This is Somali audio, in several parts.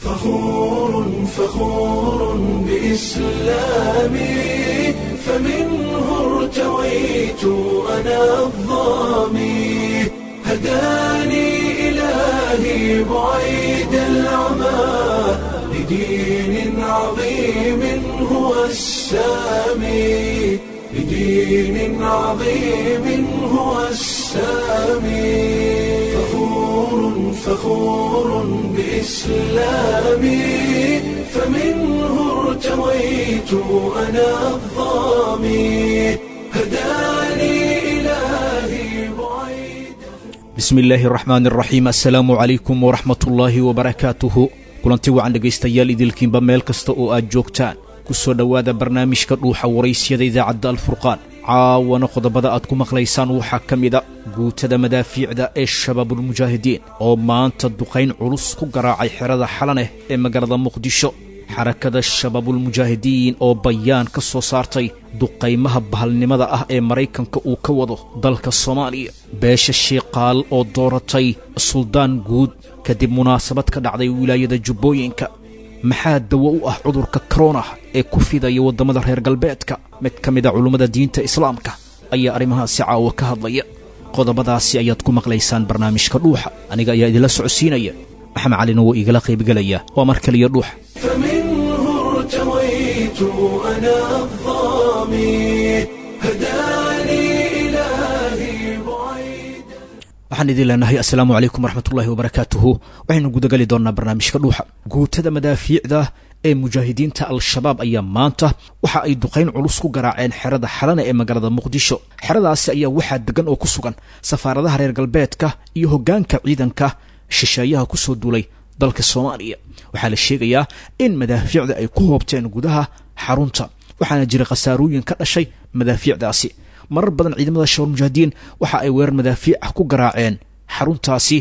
فخور فخور بإسلامي فمنه ارتويت أنا الظامي هداني إلهي بعيد العمى لدين عظيم هو السامي لدين عظيم هو السامي فخور فخور بإسلامي فمنه ارتويت أنا الظامي هداني إلهي بعيد bismi illaahi araxmaan araxiim assalaamu calaykum waraxmatullaahi wabarakaatuhu kulanti wacan dhegaystayaal idilkiinba meel kasta oo aad joogtaan ku soo dhowaada barnaamijka dhuuxa waraysyada idaacadda alfurqaan caawana qodobada aad ku maqlaysaan waxaa ka mida guutada madaafiicda ee shabaabulmujaahidiin oo maanta duqayn culus ku garaacay xerada xalaneh ee magaalada muqdisho xarakada shabaabulmujaahidiin oo bayaan ka soo saartay duqaymaha bahalnimada ah ee maraykanka uu ka wado dalka soomaaliya beesha shiiqaal oo dooratay suldaan guud kadib munaasabad ka dhacday wilaayada jubbooyinka maxaa dawo u ah cudurka korona ee ku fidaya waddamada reer galbeedka mid ka mid a culummada diinta islaamka ayaa arrimahaasi caawa ka hadlaya qodobadaasi ayaad ku maqlaysaan barnaamijka dhuuxa aniga ayaa idinla socodsiinaya maxamed calina wuu igala qaybgelaya waa mar kaliya dhuuxa فمنه ارتويت أنا الظامي هداني إلهي بعيد waxaan idin leenahay assalaamu calaykum waraxmatullaahi wabarakaatuhu waxaynu gudagali doonnaa barnaamijka dhuuxa guutada madaafiicda ee mujaahidiinta al-shabaab ayaa maanta waxa ay duqayn culus ku garaaceen xerada xalana ee magaalada muqdisho xeradaasi ayaa waxaa degan oo ku sugan safaaradaha reer galbeedka iyo hoggaanka ciidanka shisheeyaha ku soo duulay dalka soomaaliya waxaa la sheegayaa in madaafiicda ay ku hoobteen gudaha xarunta waxaana jira khasaarooyin ka dhashay madaafiicdaasi marar badan ciidamada shabaab mujaahidiin waxa ay weerar madaafiic ah ku garaaceen xaruntaasi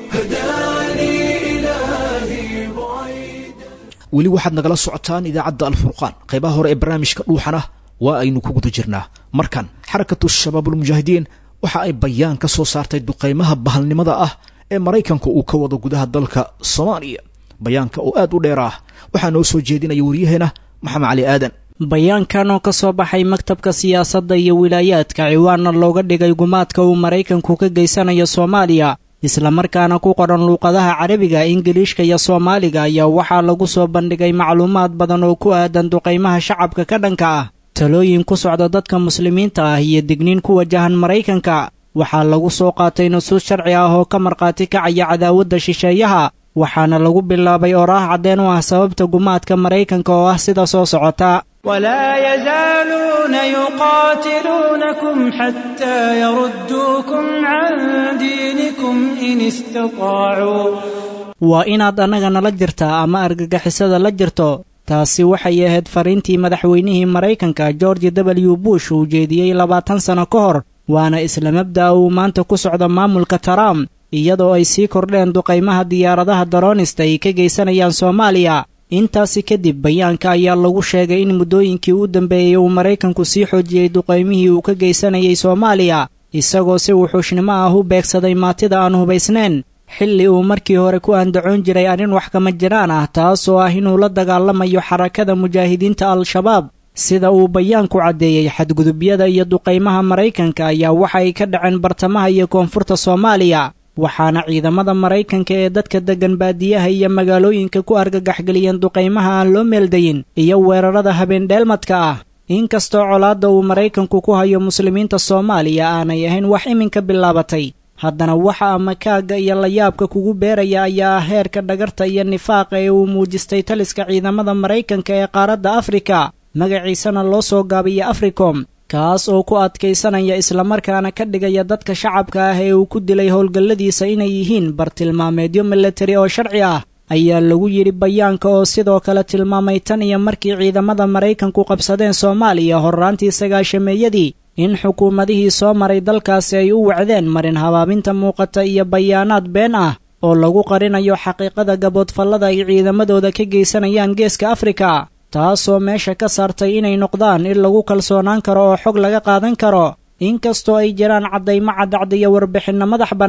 هداني إلهي بعيد weli waxaad nagala socotaan idaacadda alfurqaan qaybaha hore ee barnaamijka dhuuxana waa aynu ku guda jirnaa markan xarakatu shabaabulmujaahidiin waxa ay bayaan ka soo saartay duqaymaha bahalnimada ah ee maraykanka uu ka wado gudaha dalka soomaaliya bayaanka oo aad u dheer ah waxaa noo soo jeedinaya waryaheena maxamed cali aadan bayaankan oo ka soo baxay maktabka siyaasadda iyo wilaayaadka ciwaanna looga dhigay gumaadka uu maraykanku ka geysanayo soomaaliya islamarkaana ku qoran luuqadaha carabiga ingiliishka iyo soomaaliga ayaa waxaa lagu soo bandhigay macluumaad badan oo ku aadan duqaymaha shacabka ka dhanka ah talooyin ku socda dadka muslimiinta ah iyo digniin ku wajahan maraykanka waxaa lagu soo qaatay nusuus sharci ah oo ka markhaati kacaya cadaawadda shisheeyaha waxaana lagu bilaabay oraah caddeen u ah sababta gumaadka maraykanka oo ah sida soo socota ولا يزالون يقاتلونكم حتى يردوكم عن دينكم إن استطاعوا waa inaad annaga nala jirtaa ama argagixisada la jirto taasi waxay ahayd fariintii madaxweynihii maraykanka george w bush uu jeediyey labaatan sano ka hor waana isla mabda'a uu maanta ku socdo maamulka trump iyadoo ay sii kordheen duqaymaha diyaaradaha daroonista ay ka geysanayaan soomaaliya intaasi kadib bayaanka ayaa lagu sheegay in muddooyinkii u dambeeyey uu maraykanku sii xoojiyey duqaymihii uu ka geysanayay soomaaliya isagoo si wuxuushnimo ah u beegsaday maatida aan hubaysnayn xilli uu markii hore ku andacoon jiray arrin wax kama jiraan ah taasoo ah inuu la dagaalamayo xarakada mujaahidiinta al-shabaab sida uu bayaanku caddeeyey xadgudubyada iyo duqaymaha maraykanka ayaa waxa ay ka dhaceen bartamaha iyo koonfurta soomaaliya waxaana ciidamada maraykanka ee dadka deggan baadiyaha iyo magaalooyinka ku argagaxgeliyeen duqaymaha aan loo meeldayin iyo weerarada habeendheelmadka ah inkastoo colaadda uu maraykanku ku hayo muslimiinta soomaaliya aanay ahayn wax iminka bilaabatay haddana waxa amakaagga iyo layaabka kugu beeraya ayaa ah heerka dhagarta iyo nifaaqa ee uu muujistay taliska ciidamada maraykanka ee qaaradda afrika magaciisana loo soo gaabiya africom kaas oo ku adkaysanaya islamarkaana ka dhigaya dadka shacabka ah ee uu ku dilay howlgalladiisa inay yihiin bartilmaameedyo milatari oo sharci ah ayaa lagu yidhi bayaanka oo sidoo kale tilmaamay tan iyo markii ciidamada maraykanku qabsadeen soomaaliya horraantii sagaashameeyadii in xukuumadihii soo maray dalkaasi ay u wacdeen marin habaabinta muuqata iyo bayaanaad been ah oo lagu qarinayo xaqiiqada gaboodfallada ay ciidamadooda ka geysanayaan geeska afrika taasoo meesha ka saartay inay noqdaan in lagu kalsoonaan karo oo xog laga qaadan karo inkastoo ay jiraan caddaymo caddacdiyo warbixinno madax bannaan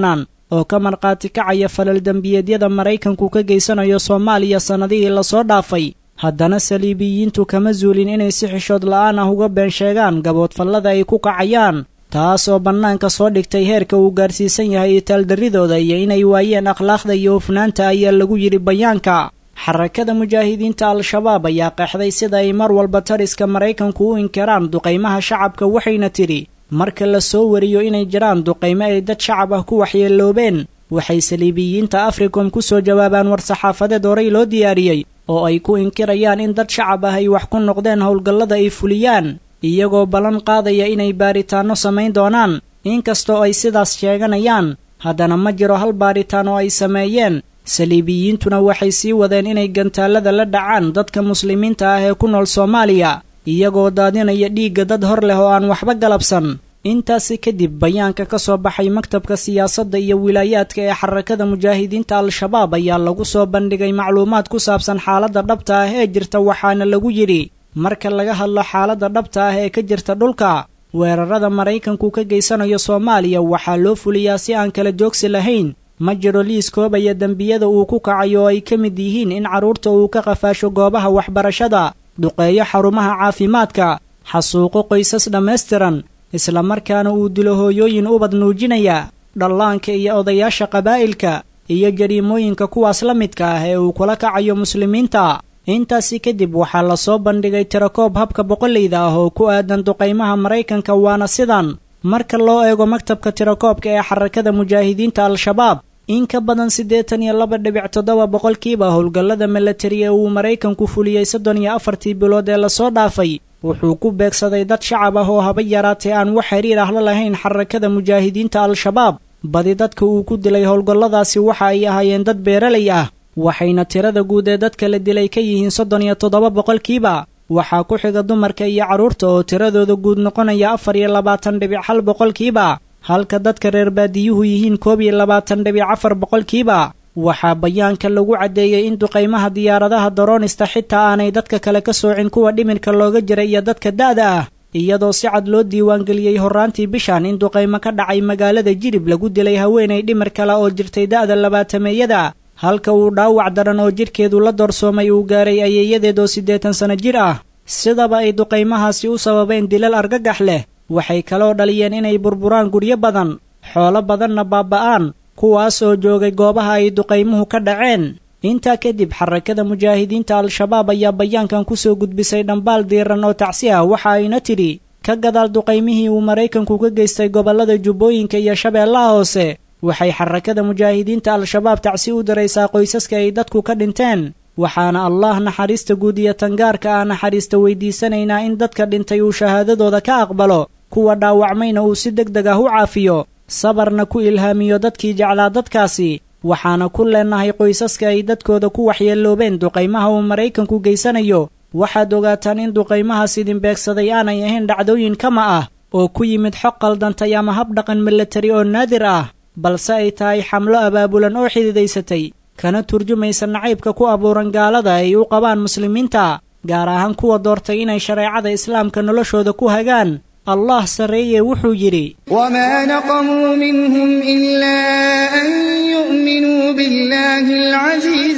oo ka markhaati kacaya falal dembiyeedyada maraykanku ka geysanayo soomaaliya sannadihii lasoo dhaafay haddana saliibiyiintu kama zuulin inay si xishood la'aan ah uga been sheegaan gaboodfallada ay ku kacayaan taas oo bannaanka soo dhigtay heerka uu gaarsiisan yahay itaaldarridooda iyo inay waayeen akhlaaqda iyo hufnaanta ayaa lagu yidhi bayaanka xarakada mujaahidiinta al-shabaab ayaa qeexday sida ay mar walba tariska maraykanku u inkiraan duqaymaha shacabka waxayna tidhi marka la soo wariyo inay jiraan duqaymo ay dad shacab ah ku waxyeeloobeen waxay saliibiyiinta africom ku soo jawaabaan war-saxaafadeed horey loo diyaariyey oo ay ku inkirayaan in dad shacab ah ay wax ku noqdeen howlgallada ay fuliyaan iyagoo ballan qaadaya inay baaritaanno samayn doonaan inkastoo ay sidaas sheeganayaan haddana ma jiro hal baaritaan oo ay sameeyeen saliibiyiintuna waxay sii wadeen inay gantaallada la dhacaan dadka muslimiinta ah ee ku nool soomaaliya iyagoo daadinaya dhiigga dad hor leh oo aan waxba galabsan intaasi kadib bayaanka ka soo baxay maktabka siyaasadda iyo wilaayaadka ee xarakada mujaahidiinta al-shabaab ayaa lagu soo bandhigay macluumaad ku saabsan xaaladda dhabta ah ee jirta waxaana lagu yidhi marka laga hadlo xaaladda dhabta ah ee ka jirta dhulka weerarada maraykanku ka geysanayo soomaaliya waxaa loo fuliyaa si aan kala joogsi lahayn ma jiro liis koobaya dembiyada uu ku kacayo oo ay ka mid yihiin in carruurta uu ka qafaasho goobaha waxbarashada duqeeyo xarumaha caafimaadka xasuuqo qoysas dhammaystiran islamarkaana uu dilo hooyooyin ubad nuujinaya dhallaanka iyo odayaasha qabaa'ilka iyo jariimooyinka kuwaas la midka ah ee uu kula kacayo muslimiinta intaasi kadib waxaa lasoo bandhigay tirakoob habka boqollayda ah oo ku aadan duqaymaha maraykanka waana sidan marka loo eego maktabka tirakoobka ee xarakada mujaahidiinta al-shabaab in ka badan siddeetan iyo laba dhibic toddoba boqolkiiba howlgallada milatari ee uu maraykanku fuliyey soddon iyo afartii bilood ee lasoo dhaafay wuxuu ku beegsaday dad shacab ah oo haba yaraatee aan wax xiriir ah la lahayn xarakada mujaahidiinta al-shabaab badi dadka uu ku dilay howlgalladaasi waxa ay ahaayeen dad beeralay ah waxayna tirada guud ee dadka la dilay ka yihiin soddon iyo toddoba boqolkiiba waxaa ku xiga dumarka iyo carruurta oo tiradooda guud noqonaya afar iyo labaatan dhibic hal boqolkiiba halka dadka reer baadiyuhu yihiin koob iyo labaatan dhibic afar boqolkiiba waxaa bayaanka lagu caddeeyey in duqaymaha diyaaradaha daroonista xitaa aanay dadka kale ka soocin kuwa dhimirka looga jira iyo dadka da'da ah iyadoo si cad loo diiwaangeliyey horraantii bishan in duqaymo ka dhacay magaalada jilib lagu dilay haweenay dhimir kale oo jirtay da'da labaatameeyada halka uu dhaawac daran oo jidhkeedu la doorsoomay uu gaaray ayeeyadeed oo siddeetan sanno jir ah sidaba ay duqaymahaasi u sababeen dilal argagax leh waxay kaloo dhaliyeen inay burburaan guryo badan xoolo badanna baaba'aan kuwaas oo joogay goobaha ay duqaymuhu ka dhaceen intaa kadib xarakada mujaahidiinta al-shabaab ayaa bayaankan ku soo gudbisay dhambaal diiran oo tacsi ah waxa ayna tidhi ka gadaal duqaymihii uu maraykanku ka geystay gobollada jubbooyinka iyo shabeellaha hoose waxay xarakada mujaahidiinta al-shabaab tacsi u diraysaa qoysaska ay dadku ka dhinteen waxaana allah naxariista guud iyo tangaarka ah naxariista weydiisanaynaa in dadka dhintay uu shahaadadooda ka aqbalo kuwa dhaawacmayna uu si deg deg ah u caafiyo sabarna ku ilhaamiyo dadkii jeclaa dadkaasi waxaana ku leennahay qoysaska ay dadkooda ku waxyeeloobeen duqaymaha uu maraykanku geysanayo waxaad ogaataan in duqaymahaas idin beegsaday aanay ahayn dhacdooyin kama ah oo ku yimid xog qaldantay ama hab dhaqan milatari oo naadir ah balse ay tahay xamlo abaabulan oo xididaysatay kana turjumaysa nacaybka ku abuuran gaalada ay u qabaan muslimiinta gaar ahaan kuwa doortay inay shareecada islaamka noloshooda ku hagaan allah sarreeye wuxuu yidhi وما نقموا منهم إلا أن يؤمنوا بالله العزيز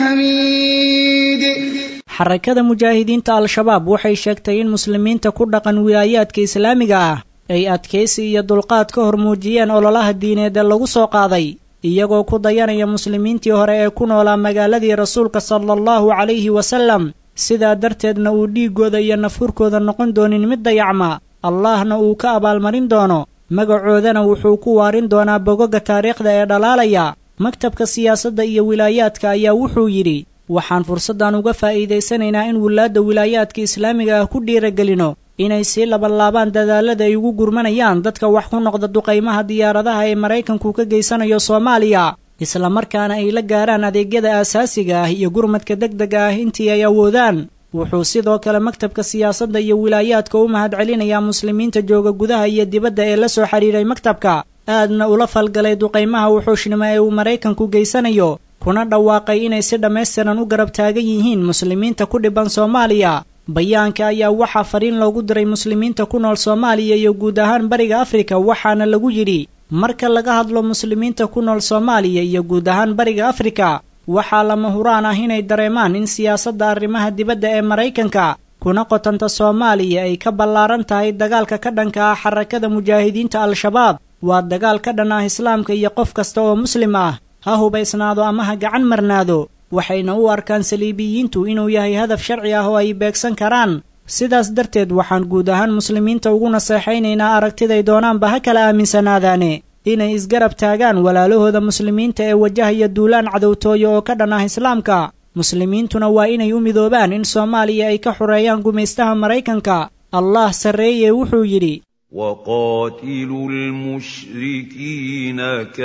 الحميد xarakada mujaahidiinta al-shabaab waxay sheegtay in muslimiinta ku dhaqan wilaayaadka islaamiga ah ay adkaysi iyo dulqaad ka hor muujiyeen ololaha diineed ee lagu soo qaaday iyagoo ku dayanaya muslimiintii hore ee ku noolaa magaaladii rasuulka sala allahu calayhi wasallam sidaa darteedna uu dhiiggooda iyo nafhurkooda noqon doonin mid dayacma allahna uu ka abaalmarin doono magacoodana wuxuu ku waarin doonaa bogoga taariikhda ee dhalaalaya maktabka siyaasadda iyo wilaayaadka ayaa wuxuu yidhi waxaan fursaddan uga faa'iidaysanaynaa in wilaadda wilaayaadka islaamiga ah ku dhiiragelino inay sii labanlaabaan dadaalada ay ugu gurmanayaan dadka wax ku noqda duqaymaha diyaaradaha ee maraykanku ka geysanayo soomaaliya islamarkaana ay la gaaraan adeegyada aasaasiga ah iyo gurmadka degdega ah intii ay awoodaan wuxuu sidoo kale maktabka siyaasadda iyo wilaayaadka u mahadcelinayaa muslimiinta jooga gudaha iyo dibadda ee la soo xidhiidhay maktabka aadna ula falgalay duqaymaha wuxuushnimo ee uu maraykanku geysanayo kuna dhawaaqay inay si dhammaystiran u garab taagan yihiin muslimiinta ku dhibban soomaaliya bayaanka ayaa waxaa fariin loogu diray muslimiinta ku nool soomaaliya iyo guud ahaan bariga afrika waxaana lagu yidhi marka laga hadlo muslimiinta ku nool soomaaliya iyo guud ahaan bariga afrika waxaa lama huraan ah inay dareemaan in siyaasadda arrimaha dibadda ee maraykanka kuna qotanta soomaaliya ay ka ballaaran tahay dagaalka ka dhanka ah xarakada mujaahidiinta al-shabaab waa dagaal ka dhan ah islaamka iyo qof kasta oo muslim ah ha hubaysnaado ama ha gacan marnaado waxayna u arkaan saliibiyiintu inuu yahay hadaf sharci ah oo ay beegsan karaan sidaas darteed waxaan guud ahaan muslimiinta ugu naseexaynaynaa aragtiday doonaanba ha kala aaminsanaadaane inay isgarab taagaan walaalahooda muslimiinta ee wajahaya duulaan cadowtooyo oo ka dhan ah islaamka muslimiintuna waa inay u midoobaan in soomaaliya ay ka xoreeyaan gumaystaha maraykanka allah sarreeye wuxuu yidhi وقاتلوا المشركين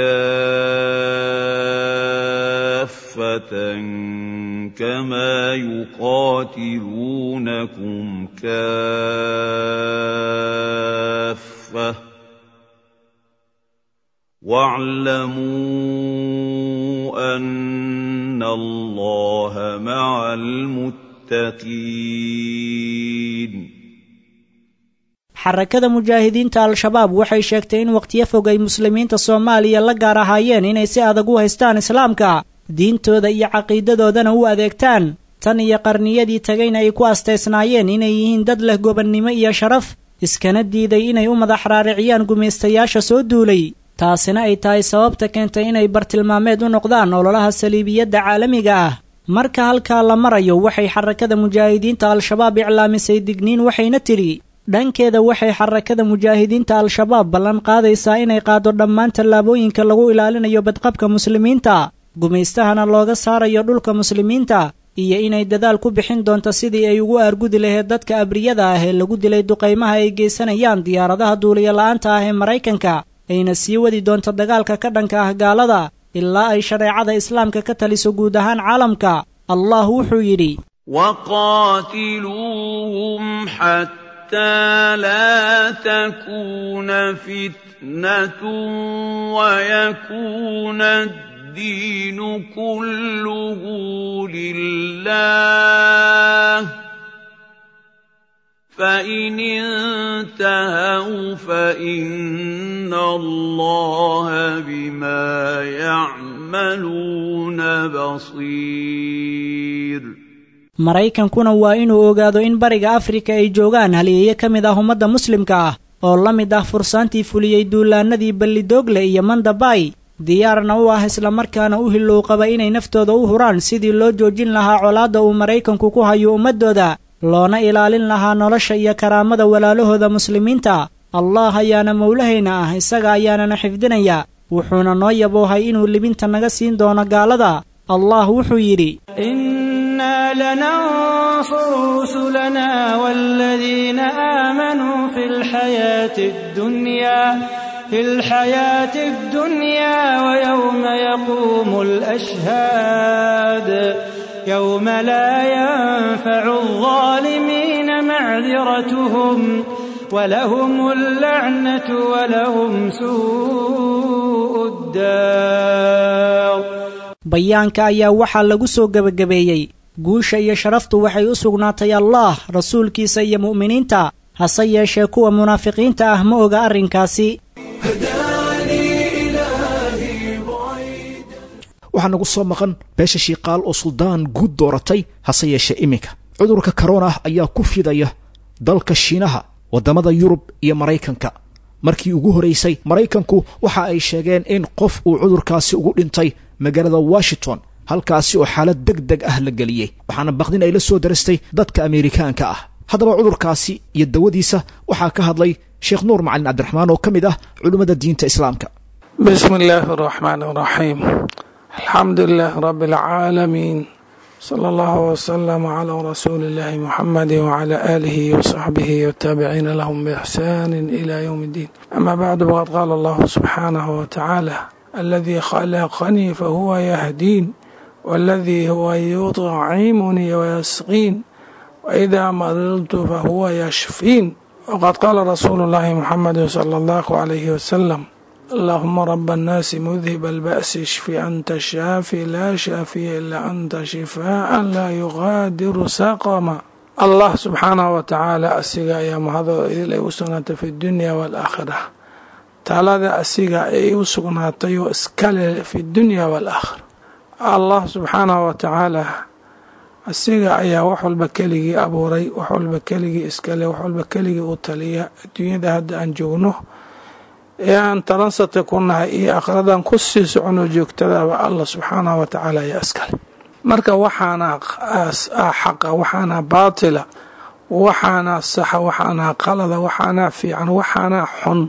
كافة كما يقاتلونكم كافة واعلموا أن الله مع المتقين xarakada mujaahidiinta al-shabaab waxay sheegtay in wakhtiyo fog ay muslimiinta soomaaliya la gaar ahaayeen inay si adag u haystaan islaamka diintooda iyo caqiidadoodana u adeegtaan tan iyo qarniyadii tagayna ay ku astaysnaayeen inay yihiin dad leh gobonnimo iyo sharaf iskana diiday inay u madax raariciyaan gumaystayaasha soo duulay taasina ay tahay sababta keentay inay bartilmaameed u noqdaan ololaha saliibiyadda caalamiga ah marka halkaa la marayo waxay xarakada mujaahidiinta al-shabaab iclaamisay digniin waxayna tidhi dhankeeda waxay xarakada mujaahidiinta al-shabaab ballan qaadaysaa inay qaado dhammaan tallaabooyinka lagu ilaalinayo badqabka muslimiinta gumaystahana looga saarayo dhulka muslimiinta iyo inay dadaal ku bixin doonto sidii ay ugu aargudi laheyd dadka abriyada ah ee lagu dilay duqaymaha ay geysanayaan diyaaradaha duuliyo la'aanta ah ee maraykanka ayna sii wadi doonto dagaalka ka dhanka ah gaalada ilaa ay shareecada islaamka ka taliso guud ahaan caalamka allah wuxuu yidhi وقاتلوهم حتى لا تكون فتنة ويكون الدين كله لله فإن انتهوا فإن الله بما يعملون بصير maraykankuna waa inuu ogaado in bariga afrika ay joogaan haliyeeyo ka mid ah ummadda muslimka ah oo la mid ah fursaantii fuliyey duulaanadii ballidoogle iyo mandabay diyaarna u ah islamarkaana u hillow qaba inay naftooda u huraan sidii loo joojin lahaa colaadda uu maraykanku ku hayo ummaddooda loona ilaalin lahaa nolosha iyo karaamada walaalahooda muslimiinta allah ayaana mowlahayna ah isaga ayaanana xifdinaya wuxuuna noo yaboohay inuu libinta naga siin doono gaalada allah wuxuu yidhi إنا لننصر رسلنا والذين آمنوا في الحياة الدنيا في الحياة الدنيا ويوم يقوم الأشهاد يوم لا ينفع الظالمين معذرتهم ولهم اللعنة ولهم سوء الدار bayaanka ayaa waxaa lagu soo gebagabeeyey guusha iyo sharaftu waxay u sugnaatay allaah rasuulkiisa iyo mu'miniinta hase yeeshee kuwa munaafiqiinta ah ma oga arrinkaasi waxaa nagu soo maqan beesha shiiqaal oo suldaan guud dooratay hase yeeshee iminka cudurka korona ayaa ku fidaya dalka shiinaha waddamada yurub iyo maraykanka markii ugu horeysay maraykanku waxa ay sheegeen in qof uu cudurkaasi ugu dhintay magaalada washington halkaasi oo xaalad deg deg ah la geliyey waxaana baqdin ay la soo darastay dadka ameerikaanka ah haddaba cudurkaasi iyo dawadiisa waxaa ka hadlay sheekh nuur macalin cabdiraxmaan oo ka mid ah culimmada diinta islaamka بسم الله الرحمن الرحيم الحمد لله رب العالمين صلى الله وسلم على رسول الله محمد وعلى آله وصحبه والتابعين لهم بإحسان إلى يوم الدين أما بعد فقد قال الله سبحانه وتعالى الذي خلقني فهو يهدين والذي هو يطعمني ويسقين وإذا مرضت فهو يشفين وقد قال رسول الله محمد صلى الله عليه وسلم اللهم رب الناس مذهب البأس اشف أنت الشافي لا شافي إلا أنت شفاء لا يغادر سقما الله سبحانه وتعالى أسيغا يا مهضو إذ لا في الدنيا والآخرة talada asiga ay u sugnaatay oo iskale fi dunya waalaakhira allah subxaanahu wa tacaala asiga ayaa wax walba keligii abuuray wax walba keligii iskale wax walba keligii u taliya adduunyada hadda aan joogno ee aan talansata ku nahay iyo akhradan ku sii socono joogtadaba allah subxaanahu wa tacaala ayaa iskale marka waxaana xaqa waxaana baatila waxaana saxa waxaana qalada waxaana fiican waxaana xun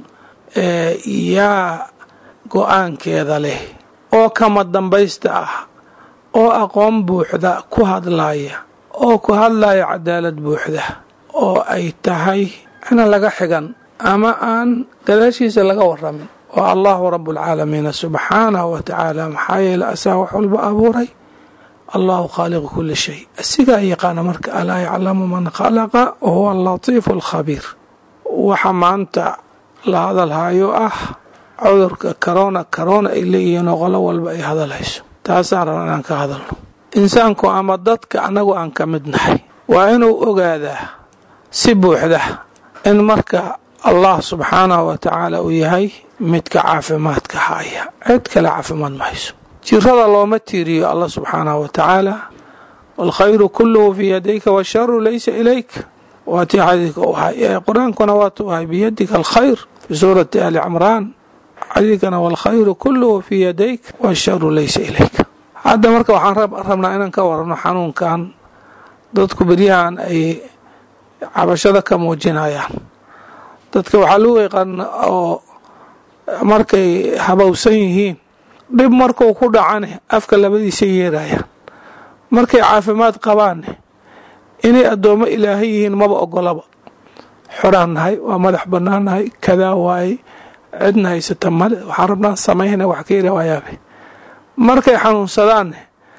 yaa go-aankeeda leh oo kama dambaysta ah oo aqoon buuxda ku hadlaya oo ku hadlaya cadaalad buuxda oo ay tahay ina laga xigan ama aan gadaashiisa laga waramin oo allahu rabualcaalamiina subxaanahu wa tacaala maxaa yeele asaa wax walba abuuray allahu khaaliqu kuli shay asigaa yaqaana marka alaa yaclamu man khalaqa wahuwa alatiifu alkhabiir waxa maanta la hadalhayo ah cudurka corona corona ay leeyihiin oo qolo walba ay hadalhayso taasaan raba inaan ka hadalno insaanku ama dadka annagu aan ka mid nahay waa inuu ogaadaa si buuxda in marka allah subxaanahu wa tacaala uu yahay midka caafimaadka haya cid kale caafimaad ma hayso jirada looma tiiriyo allah subxaanahu wa tacaala waalkhayru kulluhu fii yadayka washaru laysa ilayk waa tii xadiidka u ahay qur-aankuna waatuu ahay biyadika alkhayr fi suurati ali cimraan xadiidkana waalkhayru kulluhu fii yadayk washaru laysa ilayk hadda marka waxaan rabnaa inaan ka warano xanuunkan dadku beryahan ay cabashada ka muujinayaan dadka waxaa lagu yaqaan oo markay habowsan yihiin dhib markuu ku dhacane afka labadiisa yeerayaan markay caafimaad qabaanne inay addoommo ilaahay yihiin maba ogolaba xoraan nahay waa madax bannaan nahay kadaa waaye cidna haysata male waxaan rabnaan samayna wax ka yara waayaabe markay xanuunsadaanne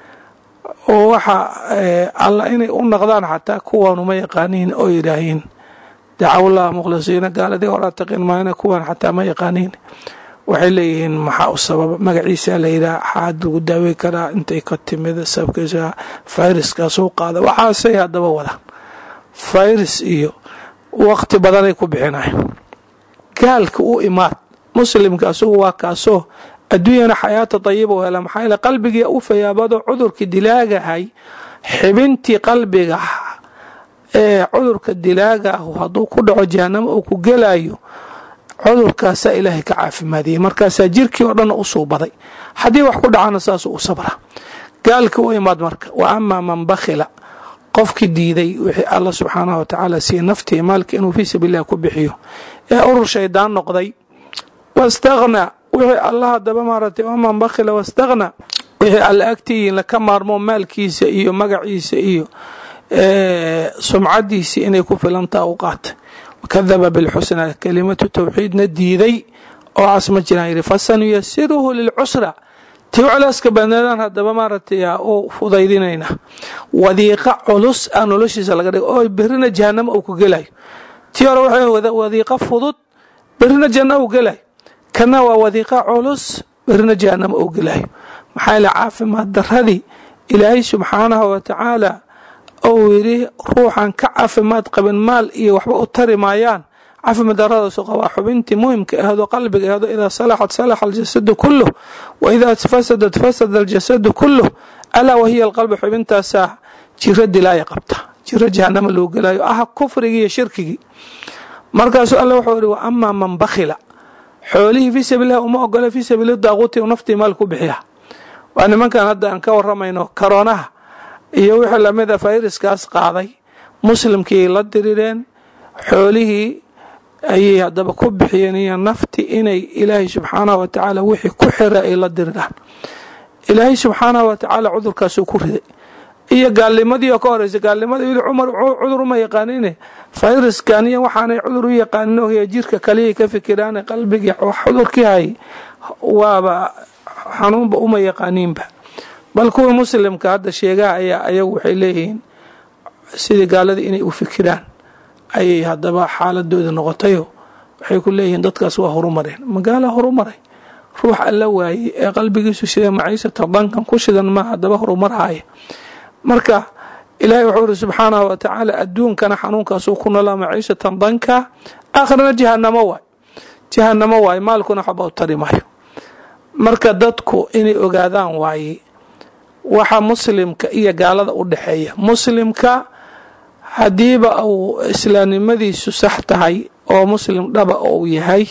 oo waxa alla inay u naqdaan xataa kuwanuma yaqaaniin oo yidhaahiin dacawllaha mukhlisiina gaaladii horaa taqin maayna kuwan xataa ma yaqaaniin waxay leeyihiin maxaa u sababa magaciisa la yidhaha xaad lagu daawey karaa intay ka timid sababkiisa fayraskaasuu qaada waxaasay haddaba wadaan fayras iyo waqti badanay ku bixinayan gaalka u imaad muslimka asugu waa kaasoo adduunyana xayaata dayiba u hela maxaa yeele qalbigii u fayaabado cudurkii dilaagahay xibintii qalbiga ee cudurka dilaaga ah hadduu ku dhaco jahanamo uu ku gelayo cudurkaasaa ilaahay ka caafimaadiyey markaasaa jirkii oo dhan u suubaday haddii wax ku dhacana saasuu u sabra gaalka u imaad marka wa amaa man bakhila qofkii diiday wixii alla subxaanahu wa tacaala siiye naftii maalka inuu fii sabiililah ku bixiyo ee urur shaydaan noqday wastakhnaa wixii alla hadaba maaragtay waman bakhila wastakhnaa wixii alla agtiyiin laka maarmo maalkiisa iyo magaciisa iyo sumcadiisii inay ku filantaa u qaatay wakadaba bilxusna kelimatu tawxiidna diiday oo cas ma jiraan yidhi fasanuyasiruhu lilcusra tii culeyska badneedaan haddaba maaragtay u fudaydinayna wadiiqa culus a noloshiisa laga dhigo oo berrina jahanamo uu ku gelayo tii hore waxay wadiiqa fudud berrina janno uu gelayo kana waa wadiiqa culus berrina jahanamo uu gelayo maxaa yaele caafimaad daradii ilaahay subxaanahu wa tacaala ou yidhi ruuxan ka caafimaad qabin maal iyo waxba u tari maayaan caafimaad daradaasu qabaa xubintii muhimka ahdo qalbiga ahdo idaa salaxat salaxa aljasadu kuluh wa idaa fasadat fasada aljasadu kuluh alaa wahiya alqalbi xubintaasaa jiro dilaaya qabta jiro jahanamo loo gelayo ah kufrigii iyo shirkigii markaasuu alle wuxuu yihi wa amaa man bakhila xoolihii fii sabiililah uma ogola fii sabiili daaquuti u naftii maal ku bixiya waa nimankan hadda aan ka waramayno karoonaha iyo wixii lamida fayraskaas qaaday muslimkii la dirireen xoolihii ayay haddaba ku bixiyeen iyo nafti inay ilaahay subxaanahu wa tacaala wixii ku xira ay la diriraan ilaahay subxaanahu wa tacaala cudurkaasuu ku riday iyo gaalnimadii oo ka horeysa gaalnimadii yidhi cumar cudur uma yaqaanine fayraskan iyo waxaanay cudur u yaqaanin ohiya jirka kaliyay ka fikiraane qalbigii cudurkii hay waaba xanuunba uma yaqaaniinba bal kuwii muslimka hadda sheegaha ayaa ayagu waxay leeyihiin sidii gaaladii inay u fikiraan ayay haddaba xaaladooda noqotayo waxay ku leeyihiin dadkaas waa horumareen magaala horumaray ruux alla waayey ee qalbigiisu sida maciisata dankan ku shidan ma haddaba horumarhaya marka ilaahay wuxuu iri subxaanahu wa tacaala adduunkana xanuunkaasuu ku noolaa maciishatan danka aakhirana jahanamo waay jahanamo waaye maalkuna waxba u tari maayo marka dadku inay ogaadaan waaye waxa muslimka iyo gaalada u dhexeeya muslimka haddiiba uu islaamnimadiisu sax tahay oo muslim dhaba uu yahay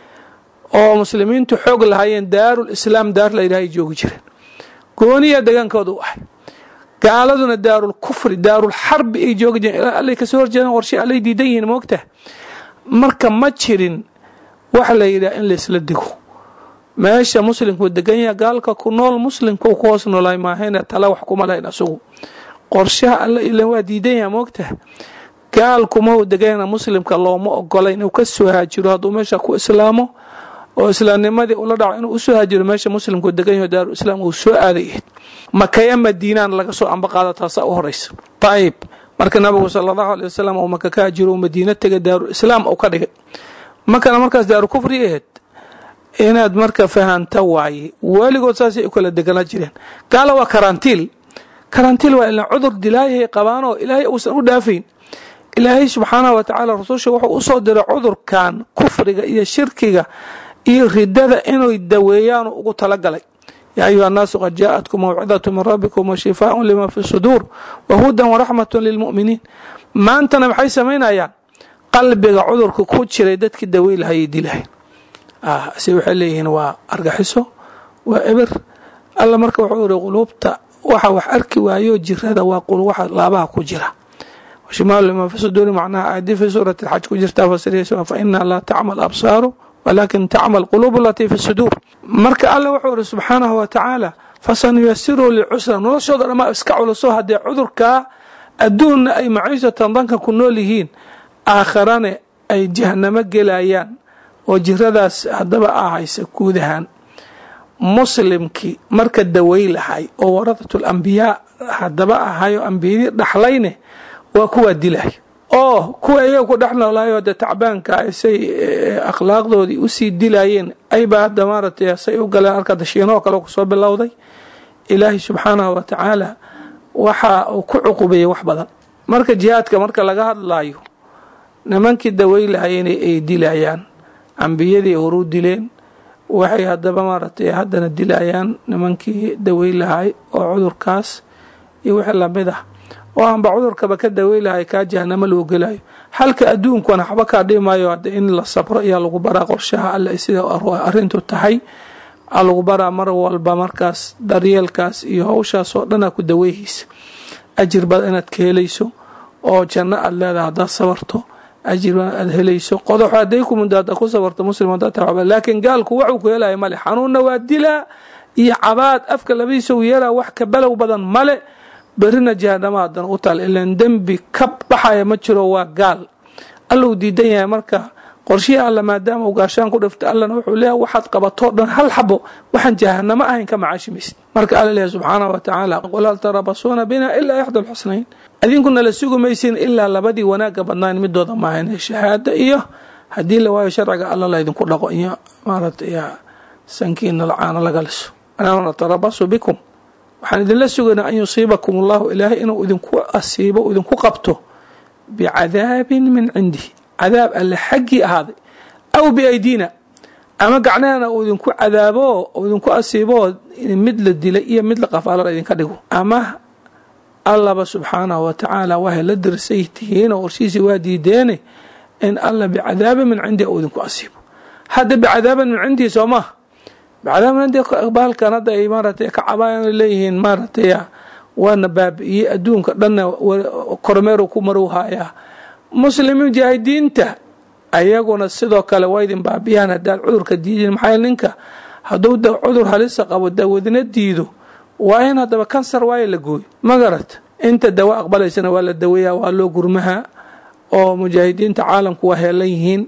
oo muslimiintu xoog lahaayeen daarul islaam daar la yidhaha ay joogi jireen gooniya degaankooda u ahay gaaladuna daarul kufri daarul xarbi ay joogi jireen allay kasoo horjeedaan warshe allay diidan yihiin moogta marka ma jirin waxa la yidhaha in laisla digo meesha muslimku degan yaha gaalka ku nool muslimka uu ku hoos noolaay maahayna tala wax kuma lahayn asugu qorshaha alla ilan waa diidan yaha moogta gaalkuma uu deganyana muslimka looma ogola inuu ka soo haajiro hadduu meesha ku islaamo oo islaamnimadii ula dhaco inuu usoo haajiro meesha muslimku degan yaho daaru islaam uu soo aaday ahayd makaya madiinaan laga soo amba qaada taasaa u horeysa ayib marka nabigu sala allahu aley wasalam uu maka ka haajiro uu madiina tegay daaru islaam uu ka dhigay makana markaas daaru kufri ahayd inaad marka fahanta waaye weligood saasay u kala deganaa jireen gaala waa karantiil karantiil waa ilan cudur dilaayahay qabaanoo ilaahay uusan u dhaafayn ilaahay subxaanahu wa tacaala rasuusha wuxuu usoo diray cudurkan kufriga iyo shirkiga iyo ridada inay daweeyaan ugu talagalay yaa ayuha annaasu qad jaaءatkum mawcidatu min rabbikum wa shifaaءun lima fi suduur wa hudan waraxmatu lilmu'miniin maantana maxay samaynayaan qalbiga cudurka ku jiray dadkii dawey lahayay dilahay se waxay leeyihiin waa argaxiso waa eber alla marka wuxuu iri quluubta waxa wax arki waayo jirada waa waxa laabaha ku jira shimaalu lima fi suduuri macnaha aayadii fi suurati alxaj ku jirtaa fasiraysa fa inaa laa tacmal absaaru walaakin tacmal quluubu alatii fi suduur marka alla wuxuu iri subxaanahu wa tacaala fasanuyasiru licusra noloshooda dhamaa iska culuso haddee cudurkaa adduunna ay maciishatan danka ku nool yihiin aakharane ay jahanamo gelayaan oo jiradaas haddaba ahaysa guudahaan muslimkii marka dawey lahay oo waradatul ambiyaa haddaba ahay oo ambiyadii dhaxlayne waa kuwaa dilay oo kuwa iyaga ku dhex noolaayo dee tacbaanka say akhlaaqdoodii usii dilayeen ayba hadda maaratay say u galeen arka dashiinoo kale kusoo bilowday ilaahay subxaanahu wa tacaala waxa uu ku cuqubeeyey wax badan marka jihaadka marka laga hadlayo nimankii dawey lahayeen ay dilayaan ambiyadii horuu dileen waxay haddaba maaragtay haddana dilayaan nimankii dawey lahay oo cudurkaas iyo wixii lamid ah oo aanba cudurkaba ka dawey lahay kaa jahanamo loo gelayo halka adduunkuna waxba kaa dhimaayo hadde in la sabro ayaa lagu baraa qorshaha alle sida arrintu tahay aa lagu baraa mar walba markaas daryeelkaas iyo howshaas oo dhanaa ku daweyhaysa ajir bad inaad ka helayso oo janno aad leedahay haddaad sabarto ajir aad helayso qodox haday ku mundaada ku sabarto muslim laakiin gaalku waxuu ku helaya male xanuunna waa dilaa iyo cabaad afka labadiisa u yeelaa wax ka balow badan male berina jahanama haddana u taal ilan dembi ka baxaya ma jiro waa gaal allou diidan yahay marka qorshihii alla maadaama uu gaashaan ku dhifta allana wuxuu leeyahay waxaad qabatoo dhan hal xabo waxaan jahanamo ahayn ka macaashimaysid marka alla leeyahay subxaanahu wa tacaala qul hal tarabasuuna bina ilaa ixda alxusnayn idinkuna la sugi maysin ilaa labadii wanaagga badnayn midooda maahan shahaada iyo haddii la waayo sharciga alla laydinku dhaqo iyo maaragtay sankiina lacaano laga liso anaa natarabasu bikum waxaan idinla sugaynaa an yusiibakum allahu ilaahay inuu idinku asiibo idinku qabto bicadaabin min cindihi cadaab alle xaggii ahaaday aw biaydiina ama gacnahana uu idinku cadaabo uu idinku asiiboo mid la dilay iyo mid la qafaalana idinka dhigo ama allaba subxaanahu wa tacaala wahay la dirsay tihiinoo horshiisii waa diideene in alla bicadaabin min cindihi uu idinku asiibo hadda bicadaabin min cindihi soo maha bicadaabin min cindihi baalkan hadda ay maaratay ka cabaayaan leeyihiin maaratay waana baabi'iyey adduunka dhanna kormeeru ku marow haayaa muslim mujaahidiinta ayaguna sidoo kale waa idin baabiyaan haddaad cudurka diidin maxaa ninka hadduu cudur halisa qabo dawadna diido waa in haddaba kansar waayo la gooyo ma garat inta dawa aqbalaysana waa la daweeyaa waa loo gurmaha oo mujaahidiinta caalamku waa heelan yihiin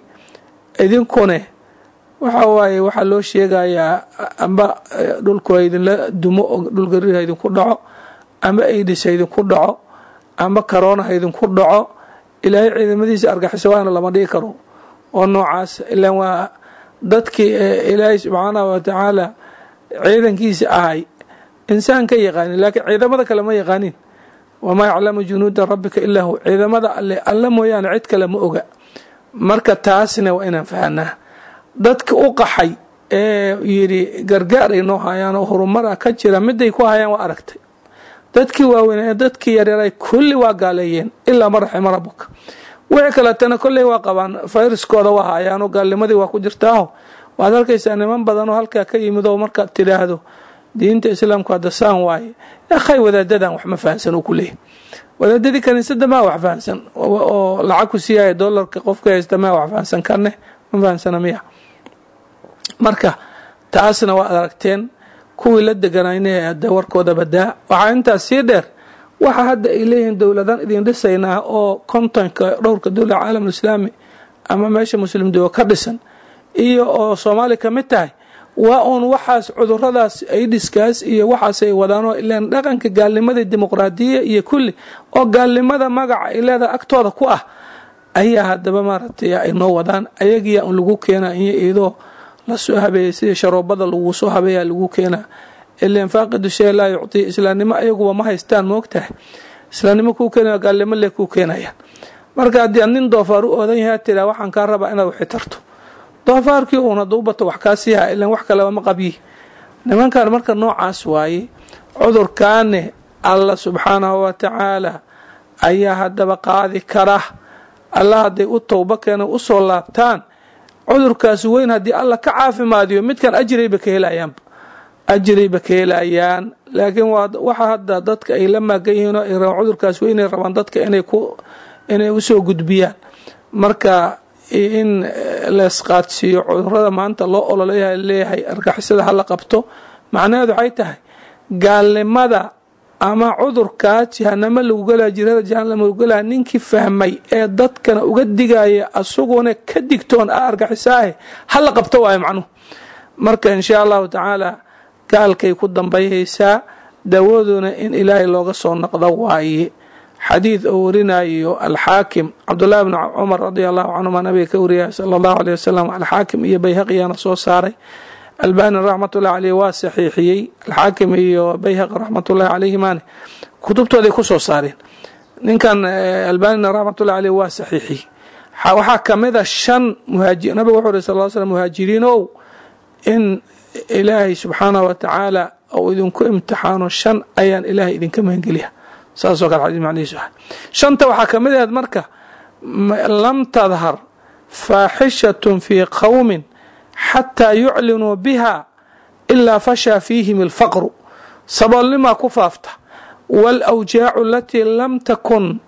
idinkune waxa waaye waxaa loo sheegayaa amba dhulku idinla dumo oo dhulgariir ha idinku dhaco ama aidis ha idinku dhaco ama karoona ha idinku dhaco ilaahay ciidamadiisa argaxiso waana lama dhigi karo oo noocaas ilan waa dadkii ilaahay subxaanahu wa tacaala ciidankiisa ahay insaan ka yaqaanin laakiin ciidamada kale ma yaqaanin wamaa yaclamu junuuda rabbika ilaa hu ciidamada alle alla mooyaane cid kale ma oga marka taasna waa inaan fahanaa dadka u qaxay ee yidhi gargaar ay noo hayaan oo horumara ka jira miday ku hayaan waa aragtay dadkii waaweyn ee dadkii yaryaray kulli waa gaaleeyeen ilaa ma raxima rabuka wixii kaletana kolley waa qabaan fayraskooda waa hayaanoo gaalnimadii waa ku jirtaaho waad arkaysaa niman badan oo halkaa ka yimid oo markaad tidhaahdo diinta islaamku hadda saan waaye akhay wadaadadan wax ma fahansan uu ku leeyahy wadaadadii kaniisada maa wax fahansan oo lacag ku siiyaya dolarka qofka haysta maa wax fahansan karne ma fahansana miya marka taasna waad aragteen kuwii la deganayna de warkooda badaa waxaa intaas sii dheer waxa hadda ay leeyihiin dowladan idin dhisaynaa oo kontonka dhowrka dowla caalam islaami ama meesha muslim dooga ka dhisan iyo oo soomaali ka mid tahay waa uun waxaas cuduradaas aidiskaas iyo waxaas ay wadaanoo ilaan dhaqanka gaalnimada dimuqraadiya iyo kulli oo gaalnimada magaca ay leedaha agtooda ku ah ayaa haddaba maaragtay ay noo wadaan ayagiyaa un lagu keenaa iyo iyadoo lasoo habeeyay sida sharoobada lagu soo habeeyaa lagu keenaa ilan faaqidu shay laa yuctii islaamnimo ayaguba ma haystaan moogtahay islaamnimo kuu keenaya gaalnimo le kuu keenayaan marka haddii ad nin doofaar u oodan yahaa tiraa waxaan kaa rabaa inaad waxi tarto doofaarkii uun hadduu bato wax kaa siiha ilan wax kaleba ma qabyi nimankan marka noocaas waaye cudurkaane alla subxaanahu wa tacaala ayaa haddaba qaadi kara alla hadday u towba keena usoo laabtaan cudurkaas weyn haddii alla ka caafimaadiyo midkan ajirayba ka helayaanba ajirayba ka helayaan laakiin waxa hadda dadka ay la maagan yihiin oo ay rabaan cudurkaas weynay rabaan dadka inay ku inay usoo gudbiyaan marka in leesqaadsiiyo cudurada maanta loo ololeeyaha leeyahay argixisada hala qabto macnaheedu waxay tahay gaalnimada ama cudurkaa jahanamo lagu gelaya jirada jahanama lagu gelaya ninkii fahmay ee dadkana uga digaya asaguna ka digtoon a argixisaahe hala qabto waayo macnuhu marka inshaa allahu tacaala gaalkay ku dambayhaysaa dawaduna in ilaahay looga soo noqdo waaye xadiid oo warinayo alxaakim cabdullahi bni cumar radia allahu canhuma nabiga ka wariyay sala allahu aleyh wasalam alxaakim iyo bayhaqiyaana soo saaray albani raxmatullahi caleyh waa saxiixiyey alxaakim iyo bayhaqi raxmatullahi caleyhimaane kutubtooday kusoo saareen ninkan albanina raxmatullahi caleyh waa saxiixiyey waxaa kamida shan muhaaji nabiga wuxuu uri sal slam muhaajiriin ow in ilaahay subxaanahu wa tacaala ou idinku imtixaano shan ayaan ilaahay idinka mahangeliya saasoo kale xadiis macnihiisu ahay shanta waxaa ka mid ahayd marka lam tadhar faaxishatun fii qowmin xataa yuclinuu biha ilaa fashaa fiihim alfaqru saboolnimaa ku faafta waalawjaacu alatii lam takun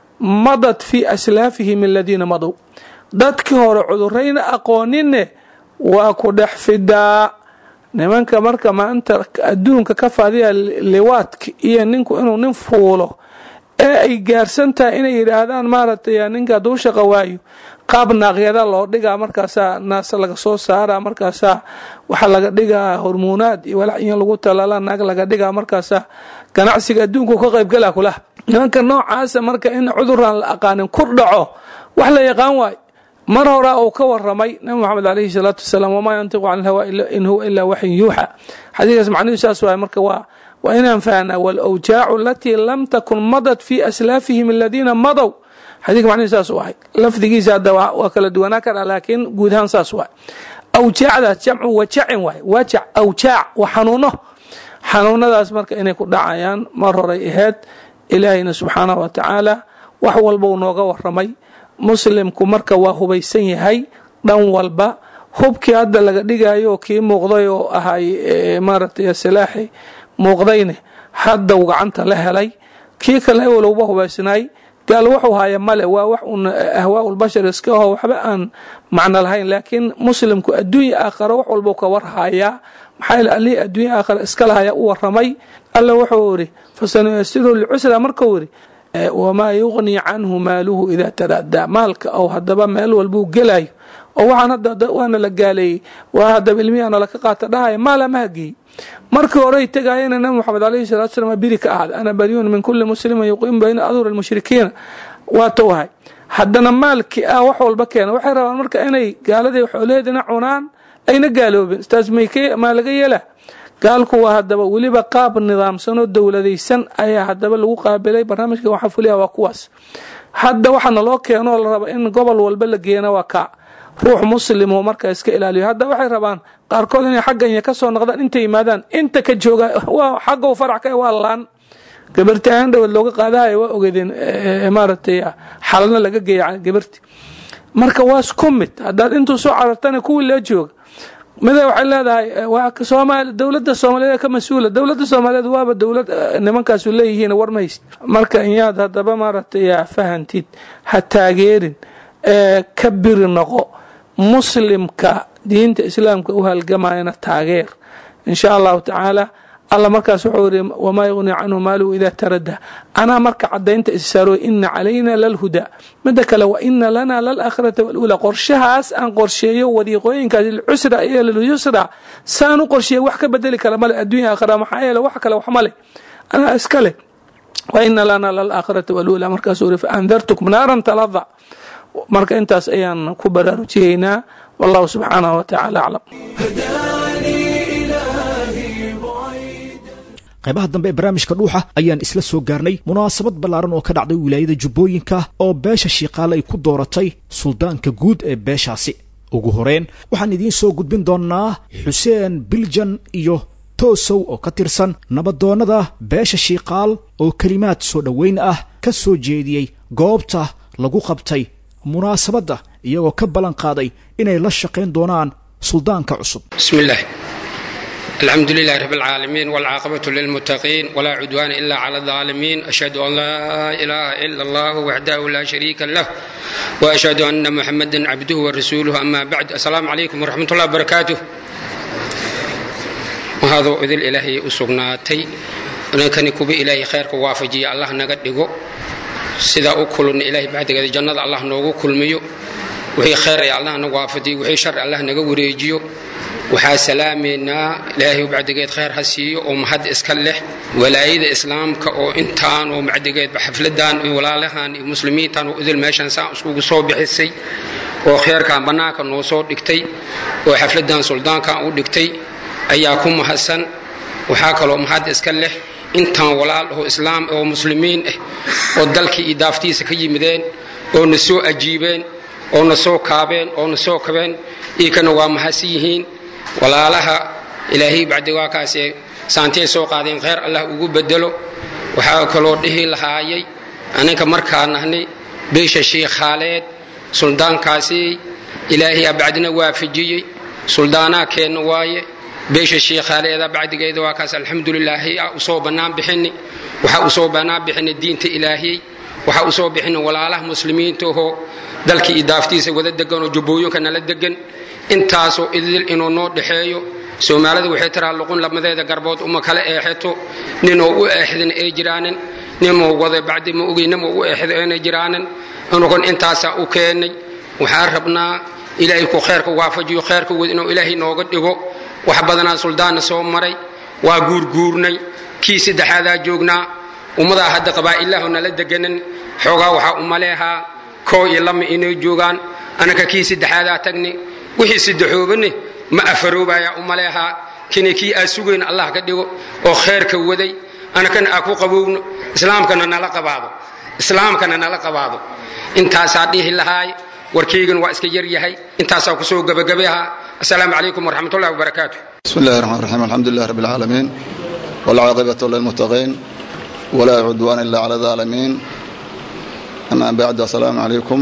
madad fii aslaafihim aladiina madow dadkii hore cudurayna aqoonine waa ku dhex fidaa nimanka marka maanta adduunka ka faadiya liwaadka iyo ninku inuu nin fuulo ee ay gaarsan tahay inay yidhaahdaan maaragtay ninka hadduu shaqa waayo qaab naaqyada loo dhigaa markaasaa naasa laga soo saara markaasaa waxaa laga dhigaa hormuunaad iyo walax in lagu talaala naag laga dhigaa markaasaa ganacsiga adduunku ka qaybgala kulaha nimanka noocaasa marka in cuduraan la aqaanin ku dhaco wax la yaqaan waayo mar horaa uu ka waramay nabi moxamed alayhi salaatu wasalaam wamaa yantiqu can ilhawa in huwa ilaa waxyin yuuxa xadiikaas macnihu saas waay marka waa waa inaan fahnaa walawjaacu alatii lam takun madad fii aslaafihim aladiina madow xadiika macnihu saas u ahay lafdigiisa hadda waa kala duwanaa karaa laakiin guud ahaan saas waay awjaacdaas jamcu wajacin waay wajac awjaac waa xanuuno xanuunadaas marka inay ku dhacayaan mar horay ahayd ilaahayna subxaanahu wa tacaala wax walbau nooga waramay muslimku marka waa hubaysan yahay dhan walba hubkii hadda laga dhigayo kii muuqday oo ahay maaragtay silaaxi muuqdayne hadda uu gacanta la helay kii kale ewalowba hubaysnaay gaal wuxuu haya male waa wax un ahwaaulbashar iska aho waxba aan macno lahayn laakiin muslimku adduunya aakhara wax walbau ka warhayaa maxaa yeel allihii adduunya aakhara iska lahaya u waramay alla wuxuu yidhi fasanuyasiru licusra markuu yidhi wamaa yuqni canhu maaluhu idaa taradaa maalka ou hadaba meel walbuu gelayo oo waxaan hadda waana la gaaleeyey waa hadaba ilmihiana laka qaata dhahaya maala ma hageey markii horey tegayana nabi moxamed alayhi salatu slam biri ka ahda ana baryun min kuli muslimin yuqiimu bayna aduur almushrikiina waa towahay haddana maalkii ah wax walba keena waxay rabaan marka inay gaaladii xoolaheedina cunaan ayna gaaloobin istaas maa laga yeela gaalku waa hadaba weliba qaab nidaamsan oo dowladaysan ayaa hadaba lagu qaabilay barnaamijka waxaa fuliya waa kuwaas hadda waxaana loo keenoo la raba in gobol walba la geena waa kaa ruux muslimoo markaa iska ilaaliyo hadda waxay rabaan qaarkood inay xaggan iyo kasoo noqdaan intay yimaadaan inta ka jooga waa xaggow farac ka waa laan gabarti aan dhawad looga qaadahayo waa ogeedeen maaragtay xalna laga geeya gabarti marka waa isku mid haddaad intuu soo carartana kuwii la jooga mida waxay leedahay somaali dowladda soomaaliyeed ka mas-uula dowladda soomaaliyeed waaba dowlad nimankaasu leeyihiin war mahayst marka inyaad haddaba maaragtay fahantid ha taageerin ka biri noqo muslimka diinta islaamka u halgamayana taageer insha allahu tacaala alla markaas wuxuu yiri wamaa yuqni canhu maaluhu idaa tarada anaa marka cadaynta issaarooy ina calayna lalhuda mida kale wa ina lana lalaakhirata walula qorshahaas aan qorsheeyo wadiiqooyinkaas lilcusra iyo lilyusra saan u qorsheeya wax ka bedeli kara male adduunya aakhira maxaa yeele wax kale wax male anaa iska leh wa ina lana lalaakhirata walula markaasuu yiri faandartukum naaran talada marka intaas ayaan ku baraarujiyeynaa wallahu subxaanahu watacaala aclam qaybaha dambe ee barnaamijka dhuuxa ayaan isla soo gaarnay munaasabad ballaaran oo ka dhacday wilaayada jubbooyinka oo beesha shiiqaale ay ku dooratay suldaanka guud ee beeshaasi ugu horeen waxaan idiin soo gudbin doonnaa xuseen biljan iyo toosow oo ka tirsan nabadoonnada beesha shiiqaal oo kelimaad soo dhoweyn ah ka soo jeediyey goobta lagu qabtay munaasabadda iyagoo ka ballan qaaday inay la shaqayn doonaan suldaanka cusub بسم الله الحمد لله رب العالمين والعاقبة للمتقين ولا عدوان إلا على الظالمين أشهد أن لا إله إلا الله وحده لا شريك له وأشهد أن محمدا عبده ورسوله أما بعد السلام عليكم ورحمة الله وبركاته وهذا إذن إلهي أسقناتي أنكني كبي إلهي خيرك وافجي الله نقدقو سيدا أكل إلهي بعد كذا جنة الله نوغو كل ميو وحي خير يا الله نوافدي وحي شر الله نقو وريجيو waxaa salaamaynaa ilaahay bacdigeed khayr ha siiyo oo mahad iska leh walaayada islaamka oo intaan oo bacdigeedba xafladan iyo walaalahan iyo muslimiintan oo idil meeshan saan iskugu soo bixisay oo kheyrkan bannaanka noo soo dhigtay oo xafladan suldaankan u dhigtay ayaa ku mahadsan waxaa kaloo mahad iska leh intaan walaal oo islaam oo muslimiin ah oo dalkii iyo daaftiisa ka yimideen oo na soo ajiibeen oo na soo kaabeen oo na soo kabeen iikana waa mahadsan yihiin walaalaha ilaahay bacdi waa kaasee saantiyay soo qaadeen khayr allah ugu bedelo waxaa kaloo dhihi lahaayay aninka markaa nahnay beesha shiikhaaleed suldaankaasi ilaahay bacdina waafajiyey suldaanaa keenna waaye beesha shiikhaaleeda bacdigeeda waa kaas alxamdulilaahi a usoo bannaan bixini waxaa usoo bannaan bixina diinta ilaahiyey waxaa usoo bixina walaalaha muslimiintaahoo dalka iyo daaftiisa wada deganoo jubbooyinka nala degan intaasoo idil inuu noo dhexeeyo soomaalida waxay tiraa luqun lamadeeda garbood uma kala eexeto ninoo u eexdin ay jiraanin ninmoo wada bacdi ma ogey ninmoo u eexdo aanay jiraanin anugon intaasaa u keennay waxaan rabnaa ilaahay ku kheerka waafajiyo kheerka wad inuu ilaahay nooga dhigo wax badanaa suldaanna soo maray waa guurguurnay kii saddexaadaa joognaa ummadaa hadda qabaa'ilahu nala deganan xoogaa waxaa umaleehaa koo iyo lama inay joogaan anaka kii saddexaadaa tagni wixii saddexoobane ma afaroobaya umaleehaa kini kii aa sugayn allah ka dhigo oo kheerka waday anakana aa ku qabowno islaamkana nala qabaado islaamkana nala qabaado intaasaa dhihi lahaay warkaygan waa iska yar yahay intaasaa kusoo gabagabaha asalaamu calaykum waraxmatullahi wabarakaatu بسم الله الرحمن الرحيم الحمد لله رب العالمين والعاقبة للمتقين ولا عدوان إلا على الظالمين أما بعد السلام عليكم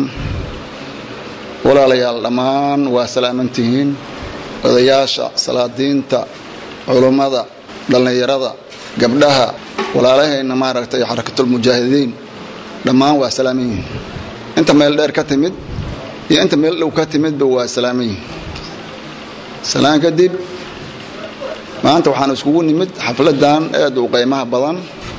walaalayaal dhammaan waa salaamantihiin odayaasha salaadiinta culummada dhallinyarada gabdhaha walaalahayna maaragtay xarakatulmujaahidiin dhammaan waa salaaman yihiin inta meel dheer ka timid iyo inta meel dhow ka timidba waa salaaman yihiin salaan kadib maanta waxaan iskugu nimid xafladan aad u qiimaha badan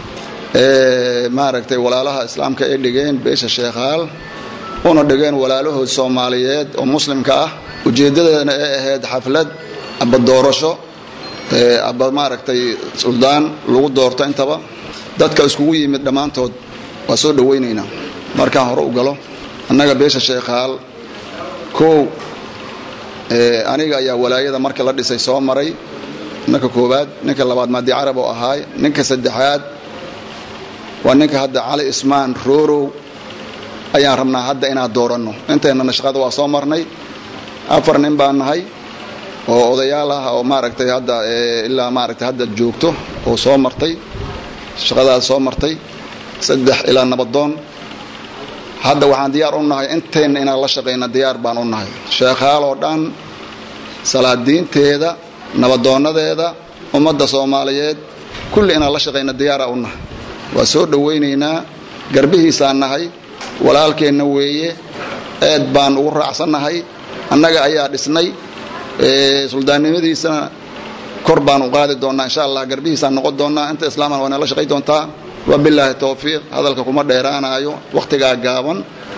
ee maaragtay walaalaha islaamka ay dhigeen beesha sheekhaal una dhigeen walaalahood soomaaliyeed oo muslimka ah ujeeddadeedana ay ahayd xaflad aba doorasho aba maaragtay suldaan lagu doorto intaba dadka iskugu yimid dhammaantood waa soo dhowaynaynaa markaan hore u galo annaga beesha sheekhaal kow aniga ayaa walaayada marka la dhisay soo maray ninka koowaad ninka labaad maadi carab oo ahaay ninka saddexaad waa ninka hadda cali ismaan roorow ayaan rabnaa hadda inaan dooranno inteennana shaqada waa soo marnay afar nin baan nahay oo odayaal ah oo maaragtay hadda ilaa maaragtay hadda joogto oo soo martay shaqadaas soo martay saddex ilaa nabadoon hadda waxaan diyaar u nahay inteenna inaan la shaqayna diyaar baan u nahay sheekhaaloo dhan salaadiinteeda nabadoonadeeda ummadda soomaaliyeed kulli inaan la shaqayna diyaara u nahay waa soo dhowaynaynaa garbihiisaan nahay walaalkeenna weeye eed baan ugu raacsannahay annaga ayaa dhisnay suldaannimadiisana kor baan u qaadi doonnaa insha allah garbihiisaan noqon doonnaa inta islaamana waa nala shaqay doontaa wabilaahi towfiiq hadalka kuma dheeraanayo wakhtigaa gaaban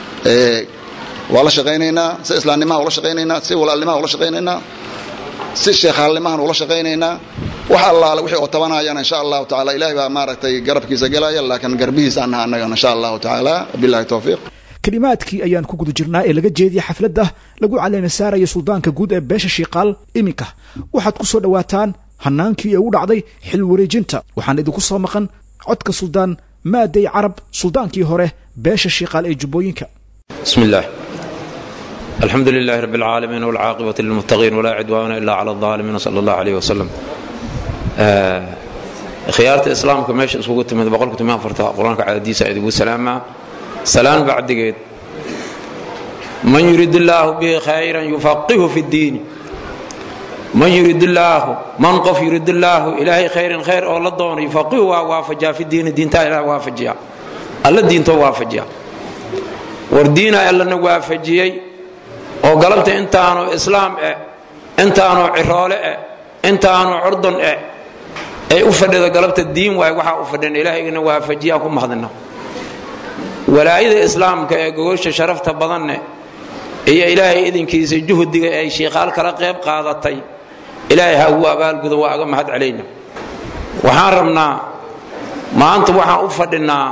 waa la shaqaynaynaa si islaamnimaha ula shaqaynaynaa si walaalnimaha ula shaqaynaynaa si sheekhaalnimahan ula shaqaynaynaa wax allaale wixii oo tabanayana insha allahu tacaala ilahay baa maaragtay garabkiisa gelaya laakiin garbihiisaan naha annagana insha allahu tacaala wabilahi towfiiq kelimaadkii ayaan ku guda jirnaa ee laga jeediyay xafladda lagu caleema saaraya suldaanka guud ee beesha shiiqaal iminka waxaad ku soo dhowaataan hanaankii ee u dhacday xil wareejinta waxaan idinku soo maqan codka suldaan maaday carab suldaankii hore beesha shiiqaal ee jubbooyinka بسم الله الحمد لله رب العالمين والعاقبة للمتقين ولا عدوان إلا على الظالمين صلى الله عليه وسلم آه خيارة الإسلام كماش اسوق تمد بقول كنت ما فرتا قرآن عادي سعيد أبو سلامة سلام بعد قيد من يريد الله به خيرا يفقهه في الدين من يريد الله من قف يريد الله إلهي خير خير أو لدون يفقهه وافجا في الدين الدين تالا وافجا الله الدين تو وافجا wardiina allana waafajiyey oo galabta intaanu islaam eh intaanu ciroole eh intaanu curdun eh ay u fadhido galabta diin waay waxaa u fadhin ilaahayna waafajiyaa ku mahadina walaayada islaamka ee gogosha sharafta badanne iyo ilaahay idinkiisa juhdiga ay shiikhaal kala qayb qaadatay ilaahay ha ugu abaalgudo waa aga mahad celayna waxaan rabnaa maanta waxaan u fadhinaa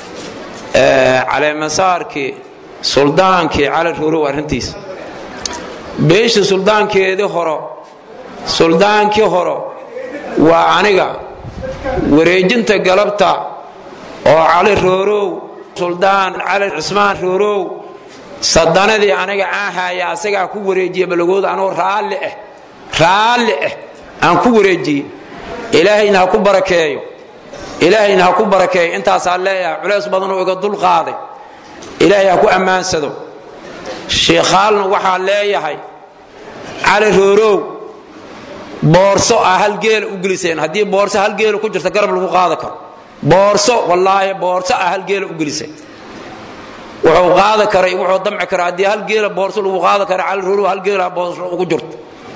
caleemasaarkii suldaankii cali ruurow arrintiisa beesha suldaankeedii horo suldaankii horo waa aniga wareejinta galabta oo cali roorow suldaan cali cismaan roorow sadanadii aniga aan haya asagaa ku wareejiya balagooda anuu raalli ah raalli ah aan ku wareejiyey ilaahayna ha ku barakeeyo ilaahayna ha ku barakeeyo intaasaa leeyahay culays badanuu iga dul qaaday ilaahay ha ku ammaansado shiikhaalna waxaa leeyahay cali roorow boorso aa hal geela u geliseen haddii boorso hal geela ku jirta garab lagu qaada karo boorso wallaahi boorso aa hal geela u geliseen wuxuu qaada karay wuxuu damci kara haddii hal geela boorso lagu qaada kara cali roorow hal geela boorso ugu jirto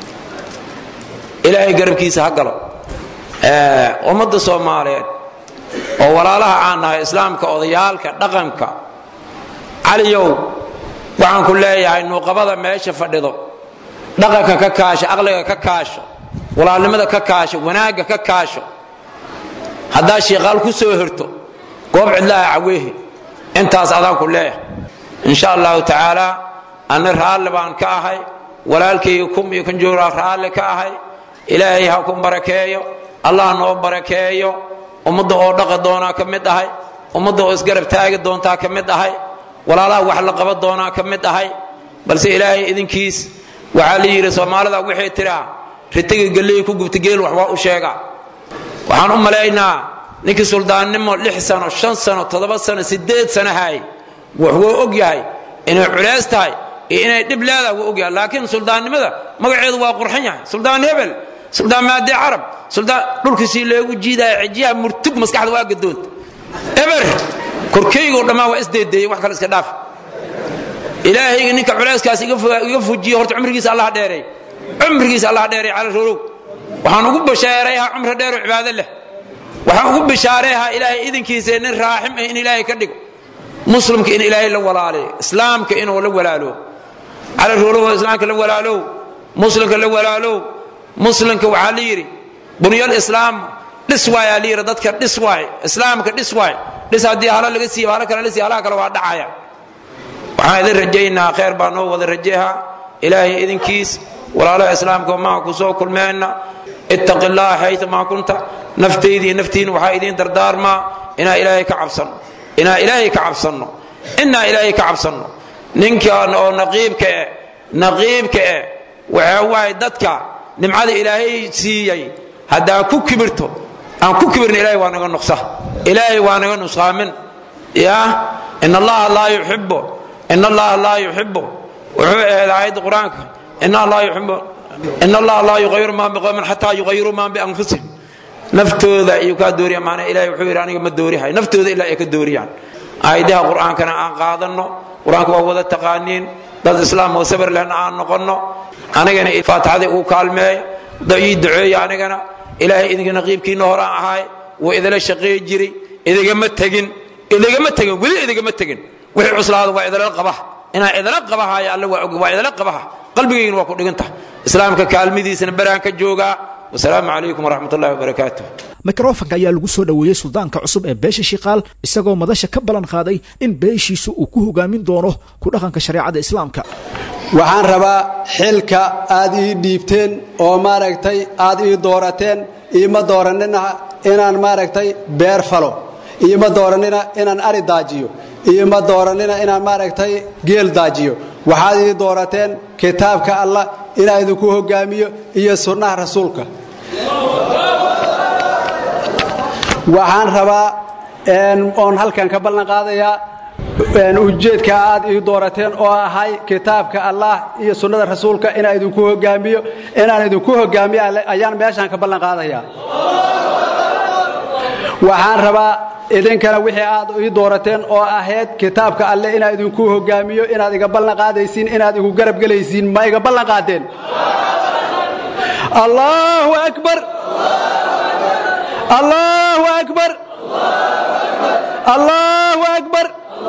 ilaahay garabkiisa ha galo ummadda soomaaliyeed oo walaalaha aan nahay islaamka odayaalka dhaqanka caliyow waxaan ku leeyahay nuuqabada meesha fadhido dhaqanka ka kaasho aqliga ka kaasho walaalnimada ka kaasho wanaagga ka kaasho haddaa shiiqaal ku soo horto goob cidlaha caweehe intaas adaan ku leeyahay insha allahu tacaala anna raalli baan ka ahay walaalkayga kum iyo kan joogaa raalli ka ahay ilaahay ha ku barakeeyo allah noo barakeeyo ummadda oo dhaqi doonaa ka mid ahay ummadda oo isgarab taagi doontaa ka mid ahay walaalaha wax la qaban doonaa ka mid ahay balse ilaahay idinkiis waxaa la yidhi soomaalida waxay tiraa ritiga galley ku gubta geel wax waa u sheegaa waxaan u malaynaa ninkii suldaannimo lix sano shan sano toddoba sano siddeed sano haay wax wuu og yahay inay culays tahay iyo inay dhib leedahay wuu og yahay laakiin suldaannimada magaceedu waa qurxan yahay suldaan hebel suldaan maadi carab suldaan dhulkiisii loogu jiidaya cijiyaha murtug maskaxda waa gadoonta eber korkaygoo dhammaan waa isdeedeeyey wax kale iska dhaaf ilaahayga ninka culayskaas iga fujiye horta cumrigiisa allah dheereey cumrigiisa allah dheereey cala roorow waxaan ugu bashaareeyaa cumri dheeroo cibaado leh waxaan ugu bishaareehaa ilaahay idinkiisa nin raaxim ah in ilaahay ka dhigo muslimka in ilaahay la walaaleeyo islaamka inuu la walaalo cala roorow islaamka la walaalow muslimka la walaalow muslimka waxaa la yidhi bunyal islaam dhis waayaa la yidhi dadka dhis waay islaamka dhis waay dhis haddii hala laga siiba hala kale la siiba halaha kale waa dhacaya waxaan idin rajaynaa khayr baa noo wada rajeha ilaahay idinkiis walaalaha islaamka maha ku soo kulmeenna ittaqi llaha xaytumaa kunta naftaydii naftiina waxaa idiin dardaarmaa inaa ilaahay ka cabsanno inaa ilaahay ka cabsanno inaa ilaahay ka cabsanno ninkan oo naqiibka eh naqiibka eh waxaa waaye dadka nimcada ilaahay siiyey haddaan ku kibirto aan ku kibirna ilahay waa naga nuqsa ilaahay waa naga nusqaamin ya in allaha laa yuxibu in allaha laa yuxibu wuxuu ahayd aayadda qur-aanka in allaha yuxibu in allaha laa yuqayiru maa biqowmin xataa yuqayiruu maa bianfusihim naftooda iyo kaa dooriya maana ilahay wuxuu yidhi aniga ma doorihay naftooda ilaa ay ka dooriyaan aayadaha qur'aankana aan qaadanno qur-aanka waa wada taqaaniin dad islaam oo sabir lehna aan noqonno anigana faatixadii uu kaalmeey ii duceeya anigana ilaahay idinka naqiibkiina horaan ahaay wuu idila shaqeey jiray idigama tegin idigama tegin weli idigama tegin wixii cuslaada waa idila qabaha inaan idila qabahayo alle waa og waa idila qabaha qalbigaygina waa ku dhiganta islaamka kaalmidiisana beraan ka joogaa wasalaamu calaykum waraxmat ullahi wabarakaatu mikrofanka ayaa lagu soo dhoweeyey suldaanka cusub ee beesha shiqaal isagoo madasha ka ballan qaaday in beeshiisu uu ku hogaamin doono ku dhaqanka shareecada islaamka waxaan rabaa xilka aad ii dhiibteen oo maaragtay aad ii doorateen iima dooranina inaan maaragtay beer falo iima dooranina inaan ari daajiyo iima dooranina inaan maaragtay geel daajiyo waxaad ii doorateen kitaabka allah inaan idinku hogaamiyo iyo sunnaha rasuulka waxaan rabaa oon halkan ka ballan qaadayaa ujeedka aad ii doorateen oo ahay kitaabka allah iyo sunnada rasuulka inaan idinku hogaamiyo inaan idinku hogaamiyo ayaan meeshaan ka ballan qaadayaa waxaan rabaa idinkana wixii aad ii doorateen oo ahayd kitaabka alle inaan idinku hogaamiyo inaad iga ballan qaadaysiin inaad igu garab gelaysiin ma iga ballan qaadeen allahu akbar allahu akbar allahu akbar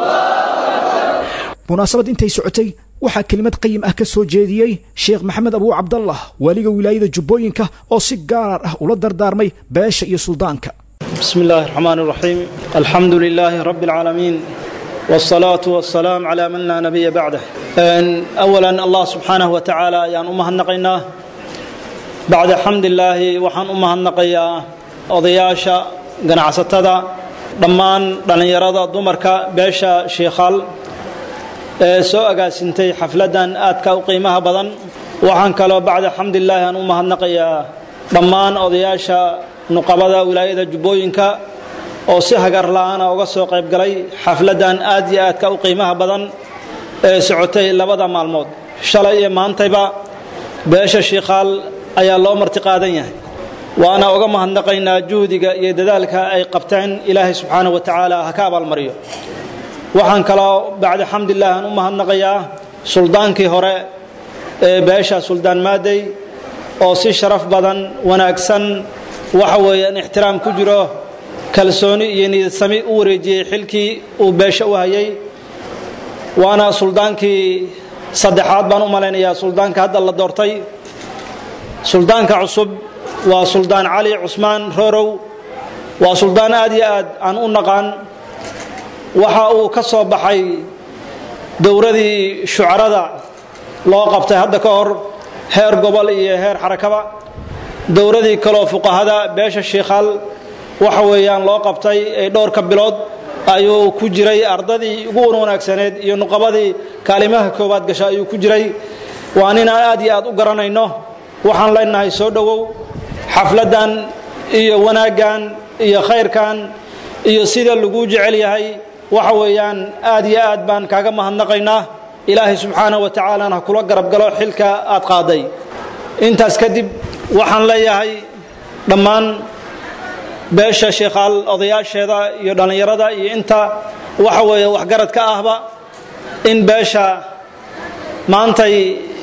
munaasabad intay socotay waxaa kelimad qayim ah ka soo jeediyey sheekh maxamed abuu cabdallah waaliga wilaayada jubbooyinka oo si gaar ah ula dardaarmay beesha iyo suldaanka بسم الله الرحمن الرحيم الحمد لله رب العالمين والصلاة والسلام على من لا نبي بعده أولا الله سبحانه وتعالى يان أمها النقينا بعد حمد الله وحان أمها النقيا odayaasha ganacsatada dhammaan dhallinyarada dumarka beesha shiikhaal ee soo agaasintay xafladdan aadka u qiimaha badan waxaan kaloo bacda xamdilaahi aan u mahadnaqayaa dhammaan odayaasha nuqabada wilaayada jubbooyinka oo si hagar la'aana uga soo qayb galay xafladdan aad iyo aadka u qiimaha badan ee socotay labada maalmood shalay iyo maantayba beesha shiikhaal ayaa loo marti qaadan yahay waana uga mahadnaqaynaa juhdiga iyo dadaalka ay qabteen ilaahay subxaanahu wa tacaala ha ka abaalmariyo waxaan kaloo bacda xamdilah aan u mahadnaqayaa suldaankii hore ee beesha suldaan maadey oo si sharaf badan wanaagsan waxa weeyaan ixtiraam ku jiro kalsooni iyo niyadsami u wareejiyey xilkii uu beesha u hayay waana suldaankii saddexaad baan u malaynayaa suldaanka hadda la doortay suldaanka cusub waa suldaan cali cusmaan roorow waa suldaan aad iyo aad aan u naqaan waxa uu ka soo baxay dowradii shucarada loo qabtay hadda ka hor heer gobol iyo heer xarakaba dowradii kaloo fuqahada beesha shiikhaal waxa weeyaan loo qabtay ee dhowrka bilood ayuu ku jiray ardadii ugu wanaagsaneed iyo nuqabadii kaalimaha koowaad gasha ayuu ku jiray waa nin aan aad iyo aad u garanayno waxaan leenahay soo dhowow xafladdan iyo wanaaggan iyo khayrkan iyo sida laguu jecel yahay waxa weeyaan aad iyo aad baan kaaga mahadnaqaynaa ilaahay subxaanaه wa tacaalana ha kula garab galo xilka aad qaaday intaas kadib waxaan leeyahay dhammaan beesha sheekhaal odayaasheeda iyo dhallinyarada iyo inta waxa weeye waxgarad ka ahba in beesha maantay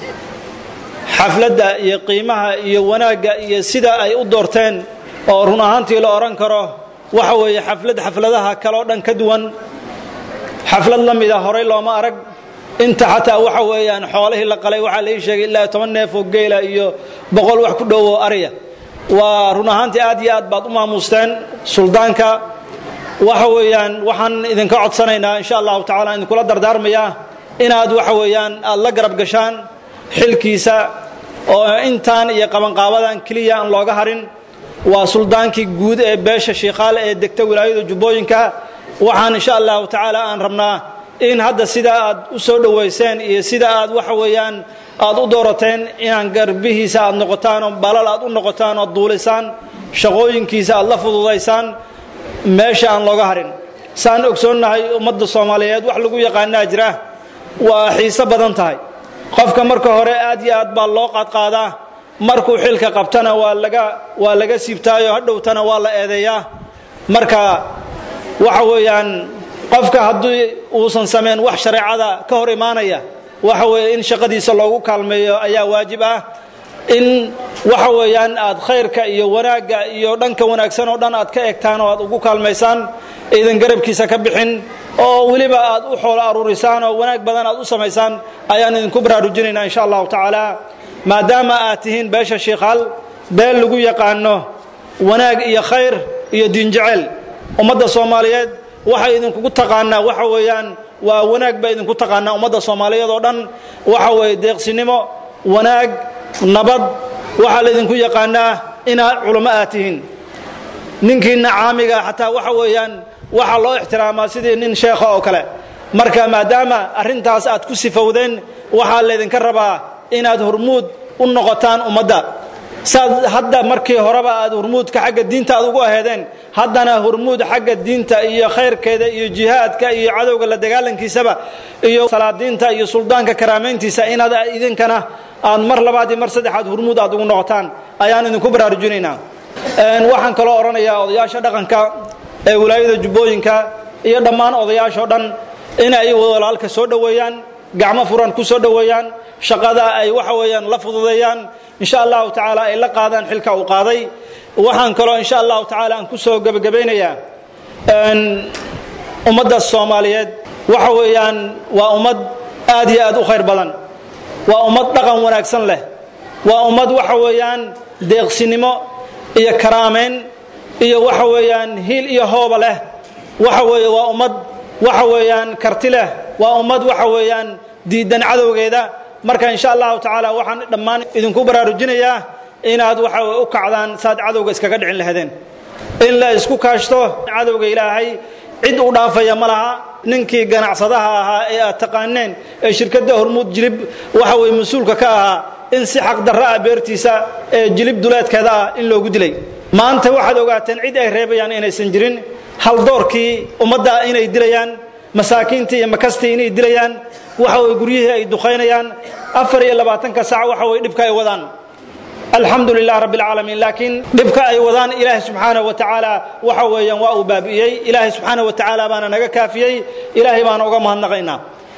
xafladda iyo qiimaha iyo wanaagga iyo sida ay u doorteen oo run ahaantii la odhan karo waxa weeye xaflad xafladaha kaleo dhan ka duwan xaflad la mida horay looma arag inta xataa waxa weeyaan xoolihii la qalay waxaa lai sheegay ilaa toban neef oo geela iyo boqol wax ku dhowo arya waa run ahaantii aad iyo aad baad u maamuusteen suldaanka waxa weeyaan waxaan idinka codsanaynaa insha allahu tacala idinkula dardaarmayaa inaad waxa weeyaan aad la garab gashaan xilkiisa oo intaan iyo qabanqaabadan keliya aan looga harin waa suldaankii guud ee beesha shiikhaale ee degta wilaayada jubbooyinka waxaan insha allahu tacaala aan rabnaa in hadda sida aad u soo dhowayseen iyo sida aad waxa weeyaan aad u doorateen inaan garbihiisa aad noqotaan oo balal aad u noqotaan ood duulisaan shaqooyinkiisa aad la fududaysaan meesha aan looga harin saan ogsoonnahay ummadda soomaaliyeed wax lagu yaqaanaa jira waa xiise badan tahay qofka marka hore aad iyo aad baa loo qaadqaadaa markuu xilka qabtana waa laga waa laga siibtaayo hadhowtana waa la eedeeyaa marka waxa weeyaan qofka haddii uusan samayn wax shareecada ka hor imaanaya waxa weeye in shaqadiisa loogu kaalmeeyo ayaa waajib ah in waxa weeyaan aad khayrka iyo wanaagga iyo dhanka wanaagsan oo dhan aad ka egtaan oo aad ugu kaalmaysaan iidan garabkiisa ka bixin oo weliba aad u xoolo aruurisaan oo wanaag badan aad u samaysaan ayaan idinku baraarujinaynaa insha allahu tacaala maadaama aad tihiin beesha shiikhaal beel lagu yaqaano wanaag iyo khayr iyo diinjecel ummadda soomaaliyeed waxay idinkugu taqaanaa waxa weeyaan waa wanaag bay idinku taqaanaa ummadda soomaaliyeed oo dhan waxa weeye deeqsinimo wanaag nabad waxaa laydinku yaqaanaa inaad culamo aad tihiin ninkiina caamiga xataa waxa weeyaan waxaa loo ixtiraamaa sidii nin sheekha oo kale marka maadaama arrintaas aad ku sifowdeen waxaa laydinka rabaa inaad hormuud u noqotaan ummadda saad hadda markii horeba aad hormuudka xagga diinta aad ugu aheedeen haddana hormuud xagga diinta iyo khayrkeeda iyo jihaadka iyo cadowga la dagaalankiisaba iyo salaadiinta iyo suldaanka karaamayntiisa inaad idinkana aad mar labaad iyo mar saddexaad hormuud aad ugu noqotaan ayaan idinku baraarujinaynaa waxaan kaloo odhanayaa odayaasha dhaqanka ee wilaayada jubbooyinka iyo dhammaan odayaashao dhan inay walaalka soo dhoweeyaan gacmo furan ku soo dhoweeyaan shaqada ay waxa weeyaan la fududeeyaan insha allahu tacaala ay la qaadaan xilka uu qaaday waxaan kaloo insha allahu tacaala aan ku soo gebagabaynayaa ummadda soomaaliyeed waxa weeyaan waa ummad aad iyo aad u khayr badan waa ummad dhaqan wanaagsan leh waa ummad waxa weeyaan deeqsinimo iyo karaameyn iyo waxa weeyaan hiil iyo hooba leh waxa weeye waa ummad waxa weeyaan karti leh waa ummad waxa weeyaan diidan cadowgeeda marka insha allahu tacaala waxaan dhammaan idinku baraarujinayaa inaad waxa u kacdaan saad cadowga iskaga dhicin lahaydeen in la isku kaashto cadowga ilaahay cid u dhaafaya ma laha ninkii ganacsadaha ahaa ee aad taqaaneen ee shirkadda hormuud jilib waxa weye mas-uulka ka ahaa in si xaqdarra ah beertiisa ee jilib duleedkeeda ah in loogu dilay maanta waxaad ogaateen cid ay reebayaan inaysan jirin haldoorkii ummadda inay dilayaan masaakiintii iyo makastii inay dilayaan waxa weye guryihii ay duqaynayaan afar iyo labaatanka sac waxa weye dhibka ay wadaan alxamdu lilah rabbi alcaalamiin laakiin dhibka ay wadaan ilaahay subxaanahu wa tacaala waxa weeyaan waa uu baabi'iyey ilaahay subxaanahu wa tacaala baana naga kaafiyey ilaahay baana uga mahadnaqaynaa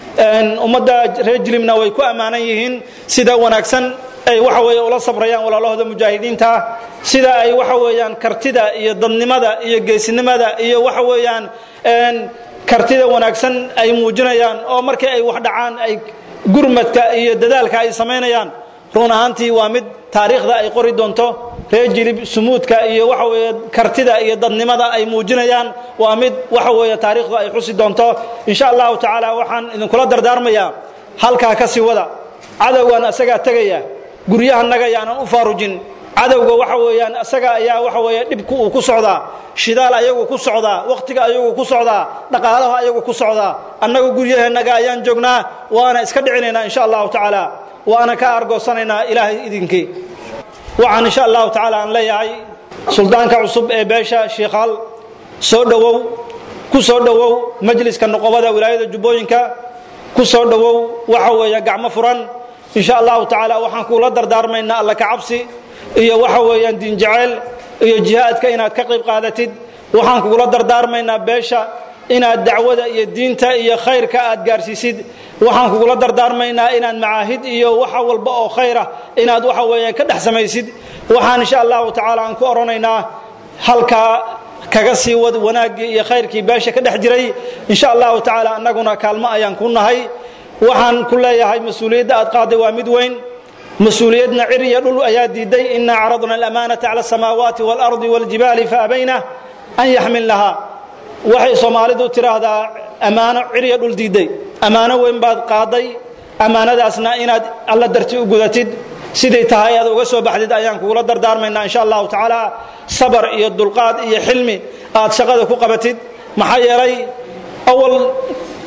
ummadda reer jilibna way ku ammaanan yihiin sida wanaagsan ay waxa weeye ula sabrayaan walaalahooda mujaahidiinta sida ay waxa weeyaan kartida iyo dadnimada iyo geesinimada iyo waxa weeyaan kartida wanaagsan ay muujinayaan oo markii ay wax dhacaan ay gurmadka iyo dadaalka ay samaynayaan run ahaantii waa mid taariikhda ay qori doonto reer jilib sumuudka iyo waxa weeye kartida iyo dadnimada ay muujinayaan waa mid waxa weeye taariikhdu ay xusi doonto insha allahu tacaala waxaan idinkula dardaarmayaa halkaa ka sii wada cadowgan asagaa tegaya guryahanaga yaanan u faarujin cadowga waxa weeyaan isaga ayaa waxa weeye dhibku uu ku socdaa shidaal ayagu ku socdaa wakhtiga ayagu ku socdaa dhaqaalaha ayagu ku socdaa annagu guryaheennaga ayaan joognaa waana iska dhicinaynaa insha allahu tacaala waana ka argoosanaynaa ilaahay idinkii waxaan insha allahu tacaala aan leeyahay suldaanka cusub ee beesha shiikhaal soo dhowow ku soo dhowow majliska noqobada wilaayada jubbooyinka ku soo dhowow waxa weeye gacmo furan insha allahu tacaala waxaan kuula dardaarmaynaa alla ka cabsi iyo waxa weeyaan diinjaceyl iyo jihaadka inaad ka qayb qaadatid waxaan kugula dardaarmaynaa beesha inaad dacwada iyo diinta iyo khayrka aad gaarsiisid waxaan kugula dardaarmaynaa inaad macaahid iyo waxa walba oo khayra inaad waxa weeyaan ka dhex samaysid waxaan insha allahu tacaala aan ku odhanaynaa halkaa kaga sii wad wanaaggii iyo khayrkii beesha ka dhex jiray insha allahu tacaala annaguna kaalmo ayaan ku nahay waxaan ku leeyahay mas-uuliyadda aad qaaday waa mid weyn mas-uuliyadna cir iyo dhul ayaa diiday inaa caradna alamaanata cala asamaawaati waalardi waljibaali faabayna an yaxmilnahaa waxay soomaalidu tidhaahdaa ammaano cir iyo dhul diiday ammaano weyn baad qaaday ammaanadaasna inaad alla darti u gudatid siday tahay aad uga soo baxdid ayaan kugula dardaarmaynaa insha allahu tacaala sabar iyo dulqaad iyo xilmi aad shaqada ku qabatid maxaa yeelay awal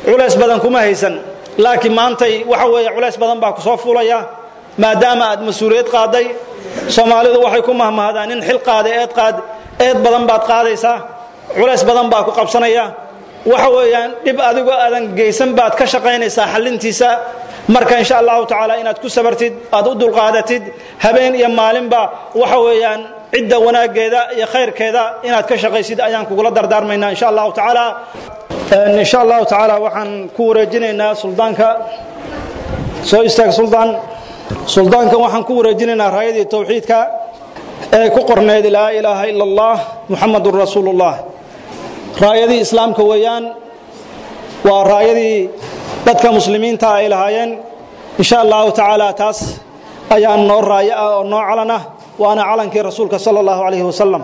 culays badan kuma haysan laakiin maantay waxa weeye culays badan baa ku soo fuulaya maadaama aad mas-uuliyad qaaday soomaalidu waxay ku mahmahdaan in xil qaada eed qaad eed badan baad qaadaysaa culays badan baa ku qabsanaya waxa weeyaan dhib adigo aadan geysan baad ka shaqaynaysaa xallintiisa marka insha allahu tacaala inaad ku sabartid aad u dulqaadatid habeen iyo maalinba waxa weeyaan cidda wanaaggeeda iyo khayrkeeda inaad ka shaqaysid ayaan kugula dardaarmaynaa insha allahu tacaala insha allahu tacaala waxaan ku wareejinaynaa suldaanka soo istaag suldaan suldaankan waxaan ku wareejinaynaa raayadii towxiidka ee ku qorneyd laa ilaaha ila allah muxamadun rasuulullah raayadii islaamka weeyaan waa raayadii dadka muslimiinta ay lahaayeen insha allahu tacaala taas ayaa noo raayo ah oo noo calan ah waana calankii rasuulka sala allahu calayhi wasalam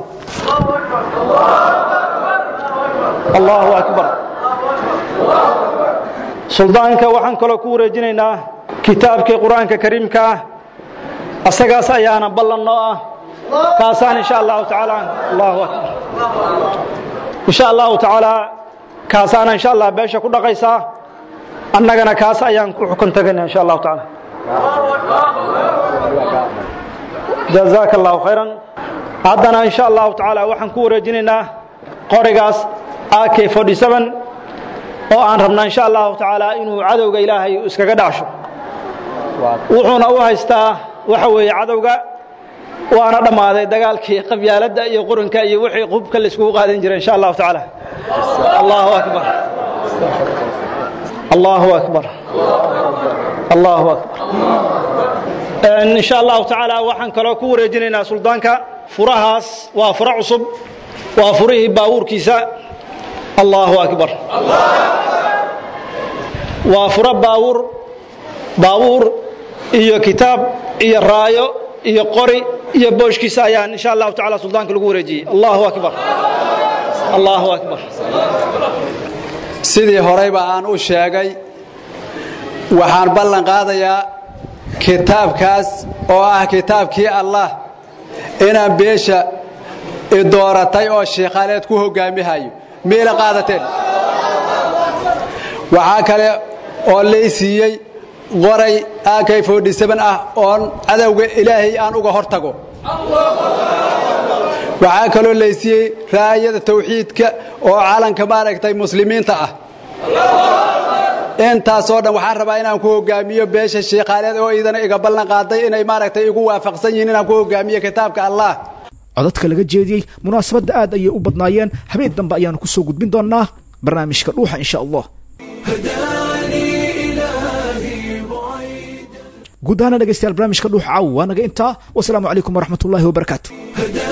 allahu akbar suldaanka waxaan kaloo ku wareejinaynaa kitaabkii qur-aanka kariimka ah asagaas ayaana ballan noo ah kaasaan insha allahu tacaala allahu akbar insha allahu tacaala kaasaana insha allah beesha ku dhaqaysaa annagana kaas ayaan ku xukun tagayna insha allahu tacaala jazaaka allahu khayran haddana insha allahu tacaala waxaan ku wareejinaynaa qorigaas ak oo aan rabnaa insha allahu tacaala inuu cadowga ilaahay iskaga dhacsho wuxuuna u haystaa waxa weeye cadowga waana dhammaaday dagaalkii qabyaaladda iyo quranka iyo wixii qubka laiskugu qaadan jiray insha allahu tacaala allahu akbar allahu akbar allahu akbar insha allahu tacaala waxaan kaloo ku wareejinaynaa suldaanka furahaas waa furo cusub waa furihii baabuurkiisa allahu akbar waa furo baabuur baabuur iyo kitaab iyo raayo iyo qori iyo booshkiisa ayaan insha allahu tacaala suldaanka lagu wareejiyey allahu akbar allahu akbar sidii horeyba aan u sheegay waxaan ballan qaadayaa kitaabkaas oo ah kitaabkii allah inaan beesha idooratay oo sheekhaaleed ku hogaamihayo miila qaadateen waxaa kale oo laysiiyey qoray akay ah oon cadowga ilaahay aan uga hor tago waxaa kaloo laysiiyey raayada tawxiidka oo calanka maaragtay muslimiinta ah intaasoo dhan waxaan rabaa inaan ku hogaamiyo beesha sheekhaaleed oo idana iga ballan qaaday inay maaragtay igu waafaqsan yihiin inaan ku hogaamiyo kitaabka allah codadka laga jeediyey munaasabadda aad ayay u badnaayeen habeen dambe ayaanu ku soo gudbin doonnaa barnaamijka dhuuxa insha allah guud ahaana dhegeystayaal barnaamijka dhuuxa caawa waa naga intaa wasalaamu calaykum waraxmat ullahi wabarakaatu